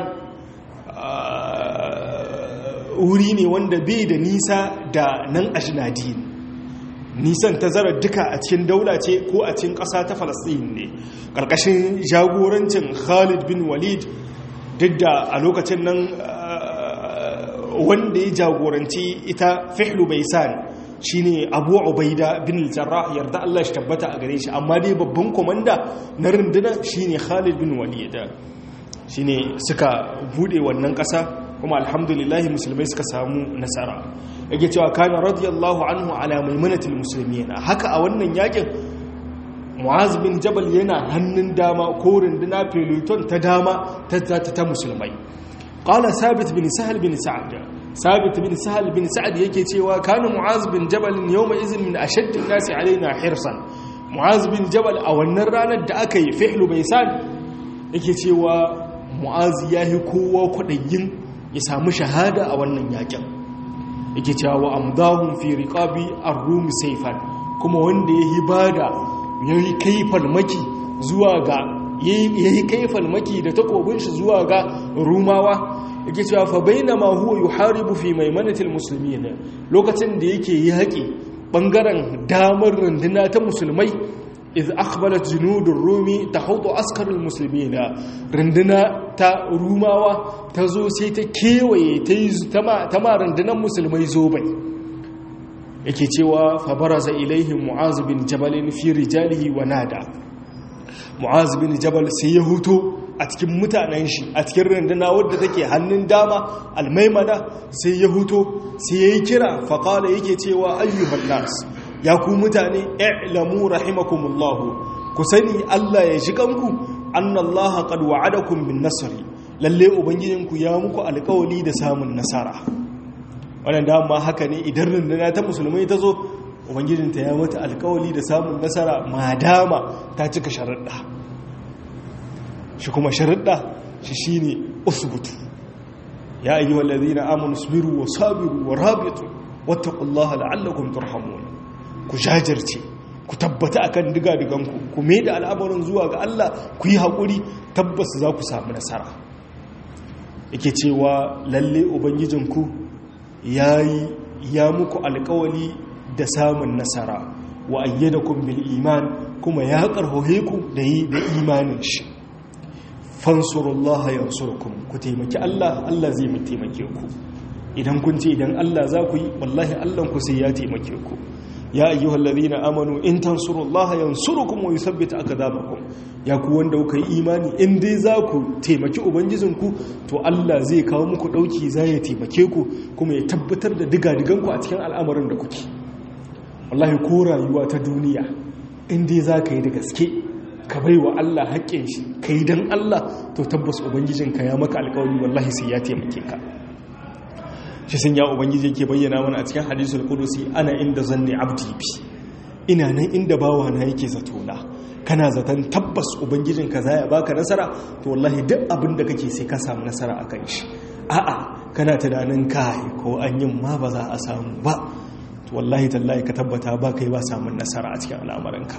wuri ne wanda bai da nisa da nan ajnadin nisan tazarar duka a cikin daula ce ko a cikin ƙasa ta falasɗin ne ƙarƙashin jagorancin khalid bin walid duk da a lokacin nan wanda ya jagoranci ita fihlu baisan shine abu ubaida bin jarrah yarda Allah shi tabbata a gare shi amma dai babban komanda na runduna shine khalid bin walid shine suka bude wannan ƙasa kuma alhamdulillahi musulmai suka samu nasara yake cewa kana radiyallahu anhu ala maimunatil muslimin haka a wannan yakin mu'az bin jabal yana hannun dama ko runduna peloton ta dama ta ta musulmai qala sabit bin sahal bin sa'ad sabit bin sahal bin sa'ad yake cewa kana mu'az bin jabal yawma izin min ashadd an-nasi alaina hirsan mu'az bin jabal a wannan ranar da aka yi fihlu baisan yake cewa mu'az yahi kowa kudayin ya samu shahada a wannan yakin yake cewa wa amdahum fi riqabi ar-rum sayfan kuma wanda yayi bada yayi kai falmaki zuwa ga yayi kai falmaki da takobin shi zuwa ga rumawa yake cewa fa bainama huwa yuharibu fi maimanatil muslimin lokacin da yake yaki bangaren damar runduna ta musulmai iz akhbalat junudur rumi tahudu askarul muslimina runduna ta rumawa ta zo sai ta kewaye ta yi ta ma rundunar musulmai zo bai yake cewa fa baraza ilaihim mu'az bin jabal fi rijalihi wa nada mu'az bin jabal sai ya huto a cikin mutanen shi a cikin runduna wadda take hannun dama almaimana sai ya huto sai ya yi kira faƙala yake cewa ayyuhan nas ya ku mutane i'lamu rahimakumullah ku sani Allah ya ji kanku annallaha qad wa'adakum bin nasri lalle ubangijinku ya muku alƙawari da samun nasara wannan dama haka ne idan runduna ta musulmai ta zo ubangijinta ya mata alƙawari da samun nasara madama ta cika sharuɗa shi kuma sharuɗa shi shine usbutu ya ayyuhal ladina amanu sabiru wa sabiru wa rabitu wattaqullaha la'allakum turhamun ku jajirce ku tabbata akan diga-diganku ku mai da al'amarin zuwa ga Allah ku yi haƙuri tabbas za ku samu nasara yake cewa lalle ubangijinku ya yi ya muku alƙawali da samun nasara wa ayyadakum bil iman kuma ya karhohe ku da yi da imanin shi fansurullaha yansurkum ku taimaki Allah Allah zai mu taimake ku idan kun ce idan Allah za ku yi wallahi Allah ku sai ya taimake ku ya ayyuhal ladina amanu in tansurullaha yansurukum wa yuthabbit aqdamakum ya ku wanda kuka yi imani in dai za ku taimaki ubangijinku to Allah zai kawo muku dauki za ya taimake ku kuma ya tabbatar da digadiganku a cikin al'amarin da kuke wallahi ko rayuwa ta duniya in dai za ka yi da gaske ka bai wa Allah haƙƙin shi ka yi don Allah to tabbas ubangijinka ya maka alƙawari wallahi sai ya taimake ka shi sun ya ubangiji yake bayyana mana a cikin hadisul qudusi ana inda zanni abdi bi ina nan inda bawa na yake zato na kana zaton tabbas ubangijinka za ya baka nasara to wallahi duk abin da kake sai ka samu nasara akan shi a'a kana tunanin kai ko an yin ma ba za a samu ba to wallahi tallahi ka tabbata ba kai ba samun nasara a cikin al'amuranka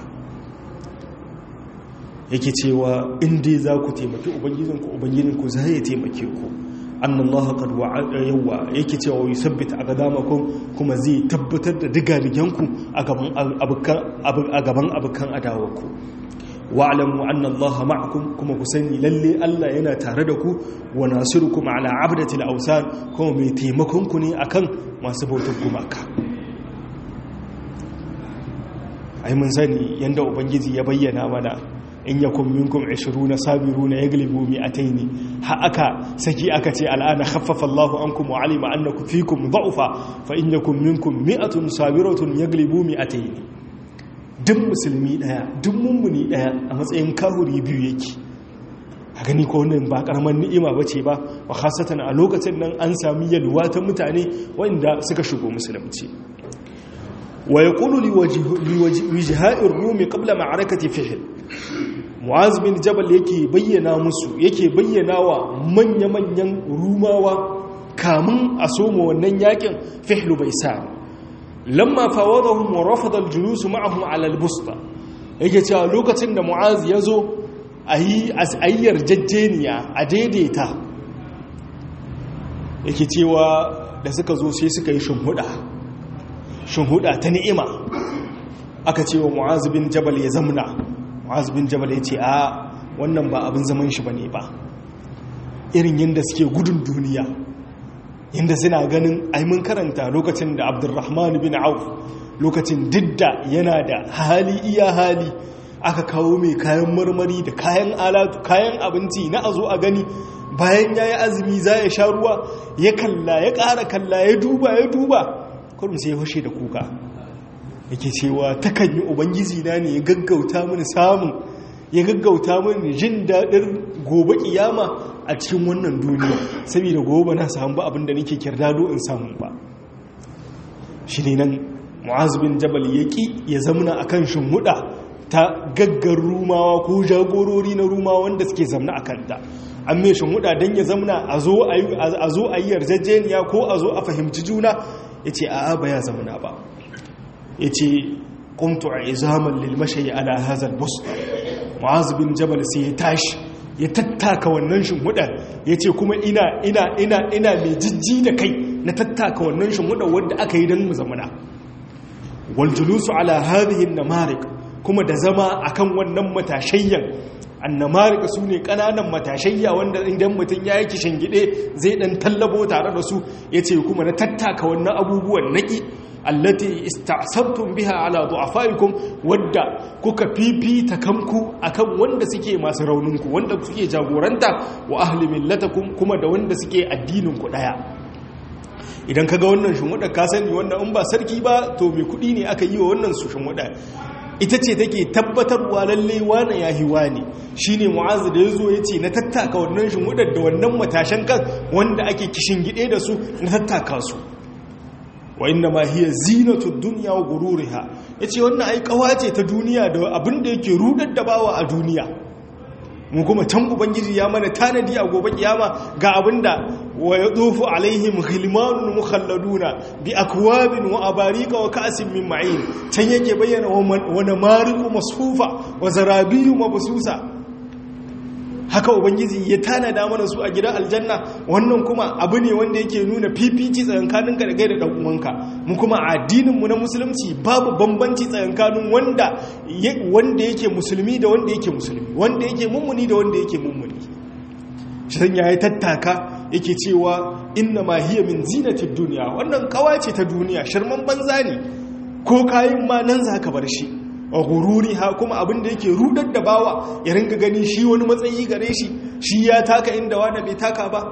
yake cewa in dai za ku taimaki ubangijinku ubangijinku za ya taimake ku annallaha qad wa'ada yawa yake cewa yusabbit aqdamakum kuma zai tabbatar da digadiganku a gaban abukan a gaban abukan adawarku wa'lamu anna allaha ma'akum kuma ku sani lalle Allah yana tare da ku wa nasirukum ala abdatil awsan kuma mai taimakon ku ne akan masu bautar gumaka ai mun sani yanda ubangiji ya bayyana mana in yakun minkum 20 sabiruna yaglibu mi'ataini ha aka saki aka ce al'ana khaffafa Allahu ankum wa alima annakum fikum dha'fa fa in yakun minkum mi'atun sabiratun yaglibu mi'ataini duk musulmi daya duk mummuni daya a matsayin kahuri biyu yake a gani ko wannan ba karamar ni'ima bace ba wa khasatan a lokacin nan an sami yalwa ta mutane wanda suka shigo musulunci wa yaqulu liwajha'ir rumi qabla ma'arakati fihl mu'az bin jabal yake bayyana musu yake bayyana wa manya-manyan rumawa kamun a soma wannan yakin fihlu bai sa lamma fawadahum wa rafada al-julus ma'ahum 'ala al-busta yake cewa lokacin da mu'az ya zo ayi ayyar jajjeniya a daidaita yake cewa da suka zo sai suka yi shinhuda shinhuda ta ni'ima aka ce wa mu'az bin jabal ya zamna mu'az bin jabal ya ce a wannan ba abin zaman shi bane ba irin yadda suke gudun duniya yadda suna ganin aimin karanta lokacin da abdurrahman bin auf lokacin didda yana da hali iya hali aka kawo mai kayan marmari da kayan alatu kayan abinci na a zo a gani bayan ya yi azumi za ya sha ruwa ya kalla ya ƙara kalla ya duba ya duba kurum sai ya fashe da kuka yake cewa takan yi ubangiji na ne ya gaggauta mini samun ya gaggauta mini jin daɗin gobe kiyama a cikin wannan duniya saboda gobe na samu ba abinda nake kirdado in samu ba shi ne nan mu'azubin jabal ya ƙi ya zamana a kan shimhuɗa ta gaggar rumawa ko jagorori na rumawa wanda suke zamna a kanta an mai shimhuɗa don ya zamana a zo a yi yarjejeniya ko a zo a fahimci juna ya ce a'a ba ya zamana ba ya ce ƙuntu a izaman lilmashayi ala hazal bus ma'azu bin jabal sai ya tashi ya tattaka wannan shimhudar ya ce kuma ina ina ina ina mai jijji da kai na tattaka wannan shimhudar wadda aka yi don mu zamana waljulusu ala hadihin namarik kuma da zama akan wannan matashayyan annamarik su ne ƙananan matashayya wanda idan mutum ya yi kishin gide zai ɗan tallabo tare da su ya ce kuma na tattaka wannan abubuwan naƙi allati istasabtum biha ala du'afaikum wadda kuka fifita kanku akan wanda suke masu rauninku wanda suke jagoranta wa ahli millatakum kuma da wanda suke addinin ku daya idan kaga wannan shumuda ka sani wannan in ba sarki ba to mai kudi ne aka yi wa wannan su shumuda ita ce take tabbatarwa lalle wane yahi wane shine mu'azu da yazo yace na tattaka wannan shumudar da wannan matashan kan wanda ake kishin gide da su na tattaka su wa inna ma hiya zinatu dunya wa gururiha yace wannan ai kawace ta duniya da abin da yake rudar da bawa a duniya mu kuma can ubangiji ya mana tanadi a gobe kiyama ga abinda wa yadufu alaihim ghilmanun mukhalladuna bi akwabin wa abarika wa ka'sin min ma'in can yake bayyana wa namariqu masfufa wa zarabiyu mabsusa haka ubangiji ya tanada mana su a gidan aljanna wannan kuma abu ne wanda yake nuna fifici tsakankaninka da gaida dan uwanka mu kuma addininmu na musulunci babu bambanci tsakankanin wanda wanda yake musulmi da wanda yake musulmi wanda yake mummuni da wanda yake mummuni shan yayi tattaka yake cewa inna ma hiya min zinatid dunya wannan kawace ta duniya shirman banza ne ko kayin ma nan zaka bar shi a gururi ha kuma abin da yake rudar da bawa ya ringa gani shi wani matsayi gare shi shi ya taka inda wanda bai taka ba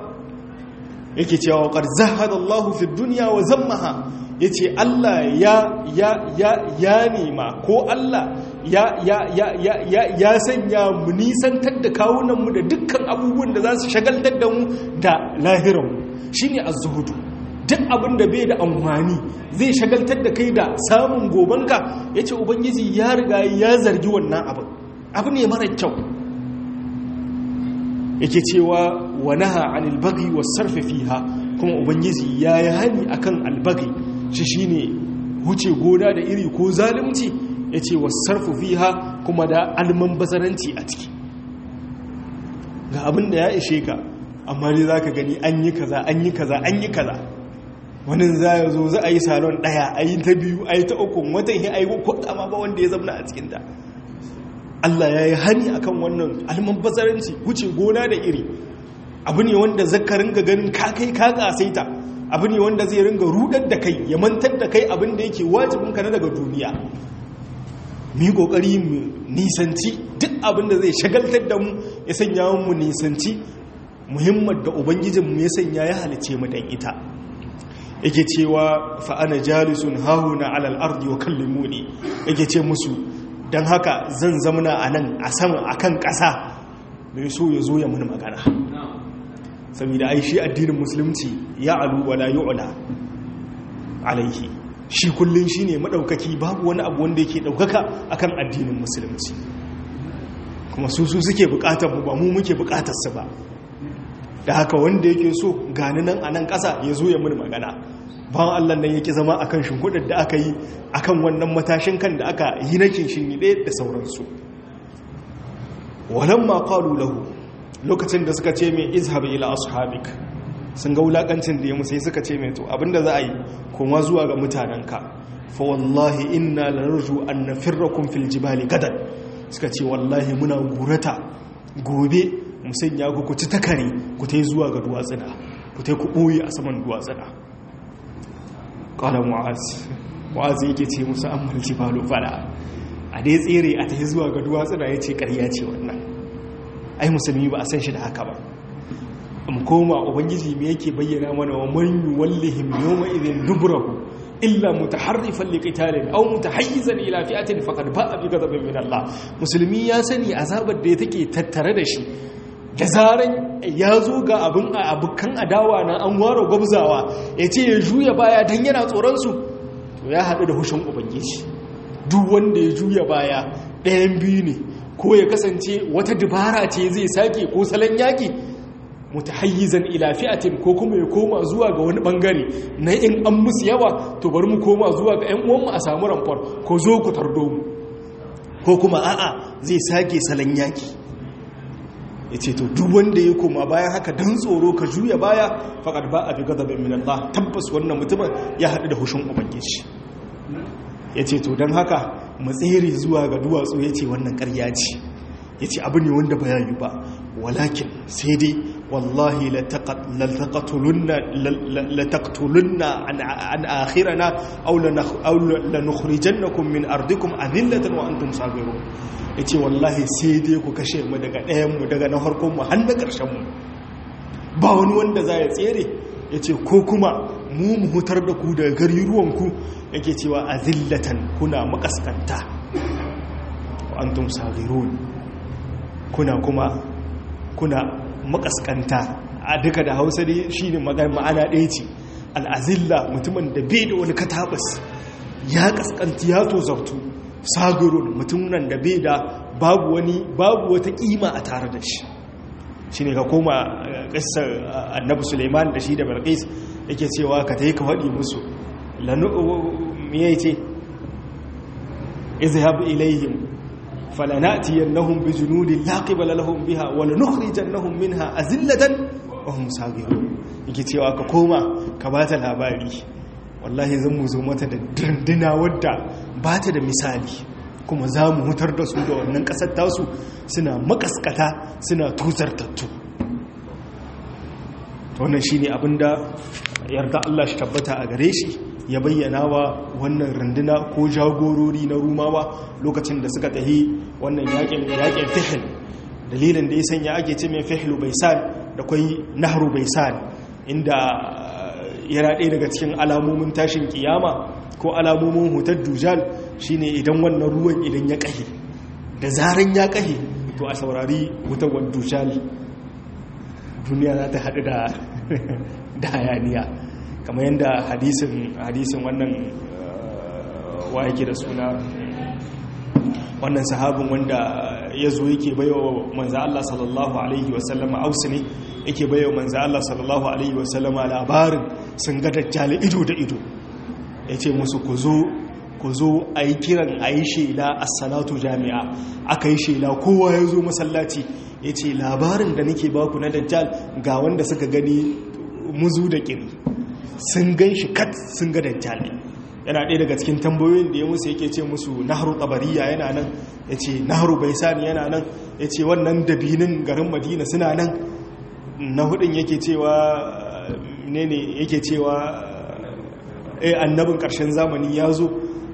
yake cewa qad zahada Allahu fi dunya wa zammaha yace Allah ya ya ya ya nema ko Allah ya ya ya ya ya ya sanya mu nisantar da kawunan mu da dukkan abubuwan da za su shagaltar da mu da lahiran mu shine az-zuhudu duk abin da bai da amfani zai shagaltar da kai da samun gobanka ya ce ubangiji ya riga ya zargi wannan abin abu ne mara kyau yake cewa wani ha'an albagi wa sarfe fiha kuma ubangiji ya yi hani akan albagi shi shi ne wuce gona da iri ko zalimci ya ce wa sarfe fiha kuma da alman bazaranci a ciki ga abin da ya ishe ka amma dai za ka gani an yi kaza an yi kaza an yi kaza wani za ya zo za a yi salon ɗaya a yi ta biyu a yi ta uku watan yi a yi ko dama ba wanda ya zamna a cikinta Allah ya yi hani a kan wannan almabbazaranci wuce gona da iri abu ne wanda zaka ringa ganin ka kai ka kasaita abu ne wanda zai ringa rudar da kai ya mantar da kai abin da yake wajibinka na daga duniya mu yi kokari mu nisanci duk abin da zai shagaltar da mu ya sanya mu nisanci muhimmar da ubangijinmu ya sanya ya halice mu dan ita yake cewa fa ana jalisun hahuna alal ardi wa kallimuni yake ce musu dan haka zan zamana a nan a sama akan ƙasa mai so ya zo ya mun magana saboda ai shi addinin musulunci ya alu wala yu'la alaihi shi kullun shine madaukaki babu wani abu wanda yake daukaka akan addinin musulunci kuma su su suke bukatar mu ba mu muke bukatar su ba da haka wanda yake so gani nan a nan ƙasa ya zo ya mun magana bawan Allah nan yake zama akan shimfiɗar da aka yi akan wannan matashin kan da aka yi na kinshinide da sauransu walamma qalu lahu lokacin da suka ce mai izhab ila ashabik sun ga wulakancin da ya musu suka ce mai to abinda za a yi koma zuwa ga mutanenka fa wallahi inna lanarju an nafirrakum fil jibali gadan suka ce wallahi muna gurata gobe mu sanya ku ku ci takare ku tai zuwa ga duwatsuna ku tai ku boye a saman duwatsuna qala mu'az mu'az yake ce musu ammal jibalu fala a dai tsere a tai zuwa ga duwatsuna yace ƙarya ce wannan ai musulmi ba a san shi da haka ba mu koma ubangiji me yake bayyana mana wa man yuwallihim yawma idhin dubrahu illa mutaharrifan liqitalin aw mutahayyizan ila fi'atin faqad ba'a bi ghadabin min Allah musulmi ya sani azabar da take tattare da shi da zaran ya zo ga abin abukan adawa na an ware gwabzawa ya ce ya juya baya dan yana tsoron su to ya haɗu da hushin ubangiji duk wanda ya juya baya ɗayan biyu ne ko ya kasance wata dubara ce zai sake ko salon yaƙi mutahayyizan ila fi'atin ko kuma ya koma zuwa ga wani bangare na in an musu yawa to bari mu koma zuwa ga 'yan uwanmu a samu ramfar ko zo ku tardo mu ko kuma a'a zai sake salon yaƙi ya ce to duk wanda ya koma bayan haka don tsoro ka juya baya faƙar ba a fi gazabin min Allah tabbas wannan mutumin ya haɗu da hushin ubangiji ya ce to don haka matsere zuwa ga duwatsu ya ce wannan karya ce ya ce abu ne wanda ba yi ba walakin sai dai wallahi lataktulunna an akhirana aw lanukhrijannakum min ardikum adillatan wa antum sabirun yace wallahi sai dai ku kashe mu daga ɗayan mu daga na harkon mu har na ƙarshen mu ba wani wanda za ya tsere yace ko kuma mu mu hutar da ku daga gari ruwanku yake cewa azillatan kuna makaskanta wa antum sagirun kuna kuma kuna makaskanta a duka da hausa dai shine ma'ana ɗaya ce al'azilla mutumin da bai da wani katabas ya kaskanti ya tozartu sagirun mutumin da bai da babu wani babu wata kima a tare da shi shine ka koma ƙasar annabi suleiman da shi da balqis yake cewa ka ta yi ka faɗi musu miye ce izhab ilayhim falanatiyannahum bijunudin la qibala lahum biha wa lanukhrijannahum minha azillatan wa hum sagirun yake cewa ka koma ka bata labari wallahi zan mu zo mata da danduna wadda bata da misali kuma za mu hutar da su da wannan kasar tasu suna makaskata suna tuzartattu wannan shine abinda yarda Allah shi tabbata a gare shi ya bayyana wa wannan runduna ko jagorori na rumawa lokacin da suka tahi wannan yakin yakin fihil dalilin da ya sanya ake ce mai fihilu baisan da kwai nahru baisan inda yana ɗaya daga cikin alamomin tashin kiyama ko alamomin hutar dujal shine idan wannan ruwan idan ya ƙahe da zaran ya ƙahe to a saurari wutar dujal duniya za ta haɗu da hayaniya kamar yadda hadisin wannan wa yake da suna wannan sahabin wanda ya zo yake baiwa manza Allah sallallahu Alaihi wasallama ausu ne yake baiwa manza Allah sallallahu Alaihi wasallama labarin sun ga dajjali ido da ido ya ce musu ku zo ku zo a yi kiran a yi shela a salatu jami'a aka yi shela kowa ya zo masallaci ya ce labarin da nake baku na dajjal ga wanda suka gani muzu da kiri sun gan shi kat sun ga dajjal yana ɗaya daga cikin tambayoyin da ya musu yake ce musu naharu tabariya yana nan ya ce naharu baisani yana nan ya ce wannan dabinin garin madina suna nan na hudun yake cewa ne ne yake cewa eh annabin ƙarshen zamani ya zo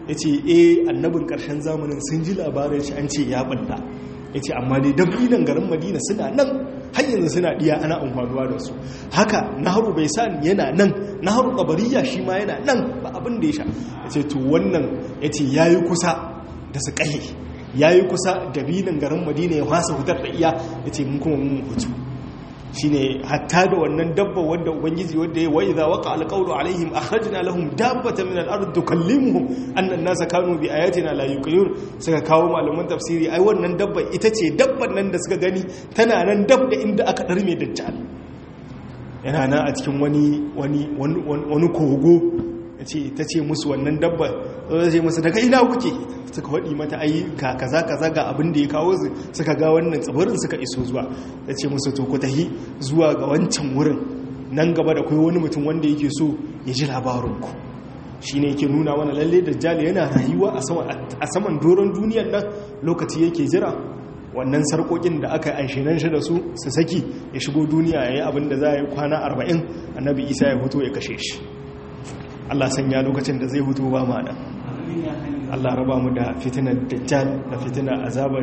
ya ce e annabin ƙarshen zamanin sun ji labarin shi an ce ya ɓalla ya ce amma dai dabinan garin madina suna nan har yanzu suna ɗiya ana amfanuwa da su haka naharu bai sa yana nan naharu ƙabariya shi ma yana nan ba abin da ya sha ya ce to wannan ya ce ya yi kusa da su ƙahe ya yi kusa dabinan garin madina ya fasa hutar da iya ya ce mun kuma mun hutu shine hatta da wannan dabba wanda ubangiji wanda ya wa idza waqa alqawlu alaihim akhrajna lahum dabbatan min al-ard tukallimuhum anna an-nasa kanu bi ayatina la yuqinun suka kawo malaman tafsiri ai wannan dabba ita ce dabban nan da suka gani tana nan dab da inda aka darme dajjal yana nan a cikin wani wani wani kogo yace tace musu wannan dabba zai ce musu daga ina kuke suka waɗi mata ayi ka kaza kaza ga abin da ya kawo su suka ga wannan tsibirin suka iso zuwa ya ce musu to ku tahi zuwa ga wancan wurin nan gaba da kai wani mutum wanda yake so ya ji labarinku shi ne yake nuna wani lalle da jali yana rayuwa a saman doron duniyar nan lokaci yake jira wannan sarkokin da aka aishinan shi da su su saki ya shigo duniya ya yi abin da za a yi kwana arba'in annabi isa ya hutu ya kashe shi allah sanya lokacin da zai hutu ba ma'ana Allah raba mu da fitinar dajjal da fitinar azabar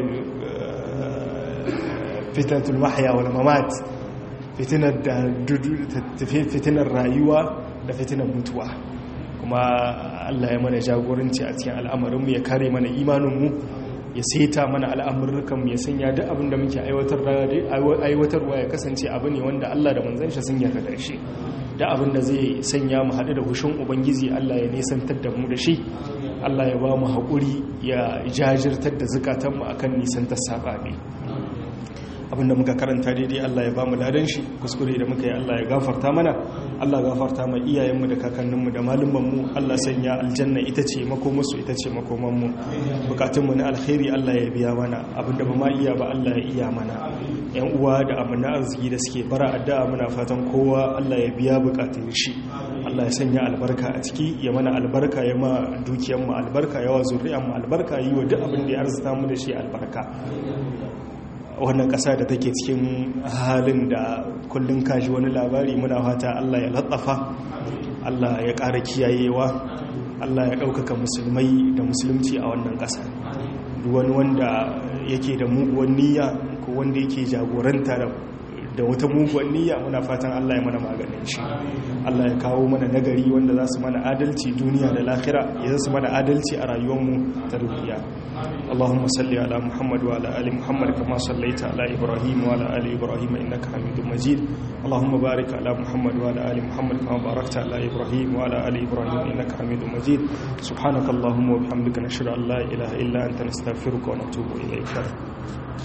fitnatul mahya wal mamat fitinar da fitinar rayuwa da fitinar mutuwa kuma Allah ya mana jagoranci a cikin al'amarin mu ya kare mana imanin mu ya saita mana al'amurrukan mu ya sanya duk abin da muke aiwatarwa ya kasance abu ne wanda Allah da manzon shi sun yarda da shi da abin da zai sanya mu haɗu da hushin ubangiji Allah ya nisantar da mu da shi Allah ya ba mu haƙuri ya jajirtar da zukatanmu a kan nisantar saɓaɓe abinda muka karanta daidai Allah ya ba mu ladan shi kuskure da muka yi Allah ya gafarta mana Allah gafarta ma iyayenmu da kakanninmu da malumanmu Allah sanya aljanna ita ce makomarsu ita ce makomanmu bukatunmu na alkhairi Allah ya biya mana abinda ba ma iya ba Allah ya iya mana yan uwa da amina arziki da suke bara addu'a muna fatan kowa Allah ya biya bukatun shi Allah ya sanya albarka a ciki ya mana albarka ya ma dukiyarmu albarka yawa zuriyarmu albarka yi wa duk abin da ya arzuta mu da shi albarka wannan ƙasa da take cikin halin da kullum kashi wani labari muna fata Allah ya latsafa Allah ya ƙara kiyayewa Allah ya ɗaukaka musulmai da musulunci a wannan ƙasa wani wanda yake da muguwan niyya ko wanda yake jagoranta da wata muguwan niyya muna fatan Allah ya mana maganin shi Allah ya kawo mana nagari wanda za su mana adalci duniya da lahira ya za su mana adalci a rayuwarmu ta duniya اللهم صل على محمد وعلى ال محمد كما صليت على ابراهيم وعلى ال ابراهيم انك حميد مجيد اللهم بارك على محمد وعلى ال محمد كما باركت على ابراهيم وعلى ال ابراهيم انك حميد مجيد سبحانك اللهم وبحمدك نشهد ان لا اله الا انت نستغفرك ونتوب اليك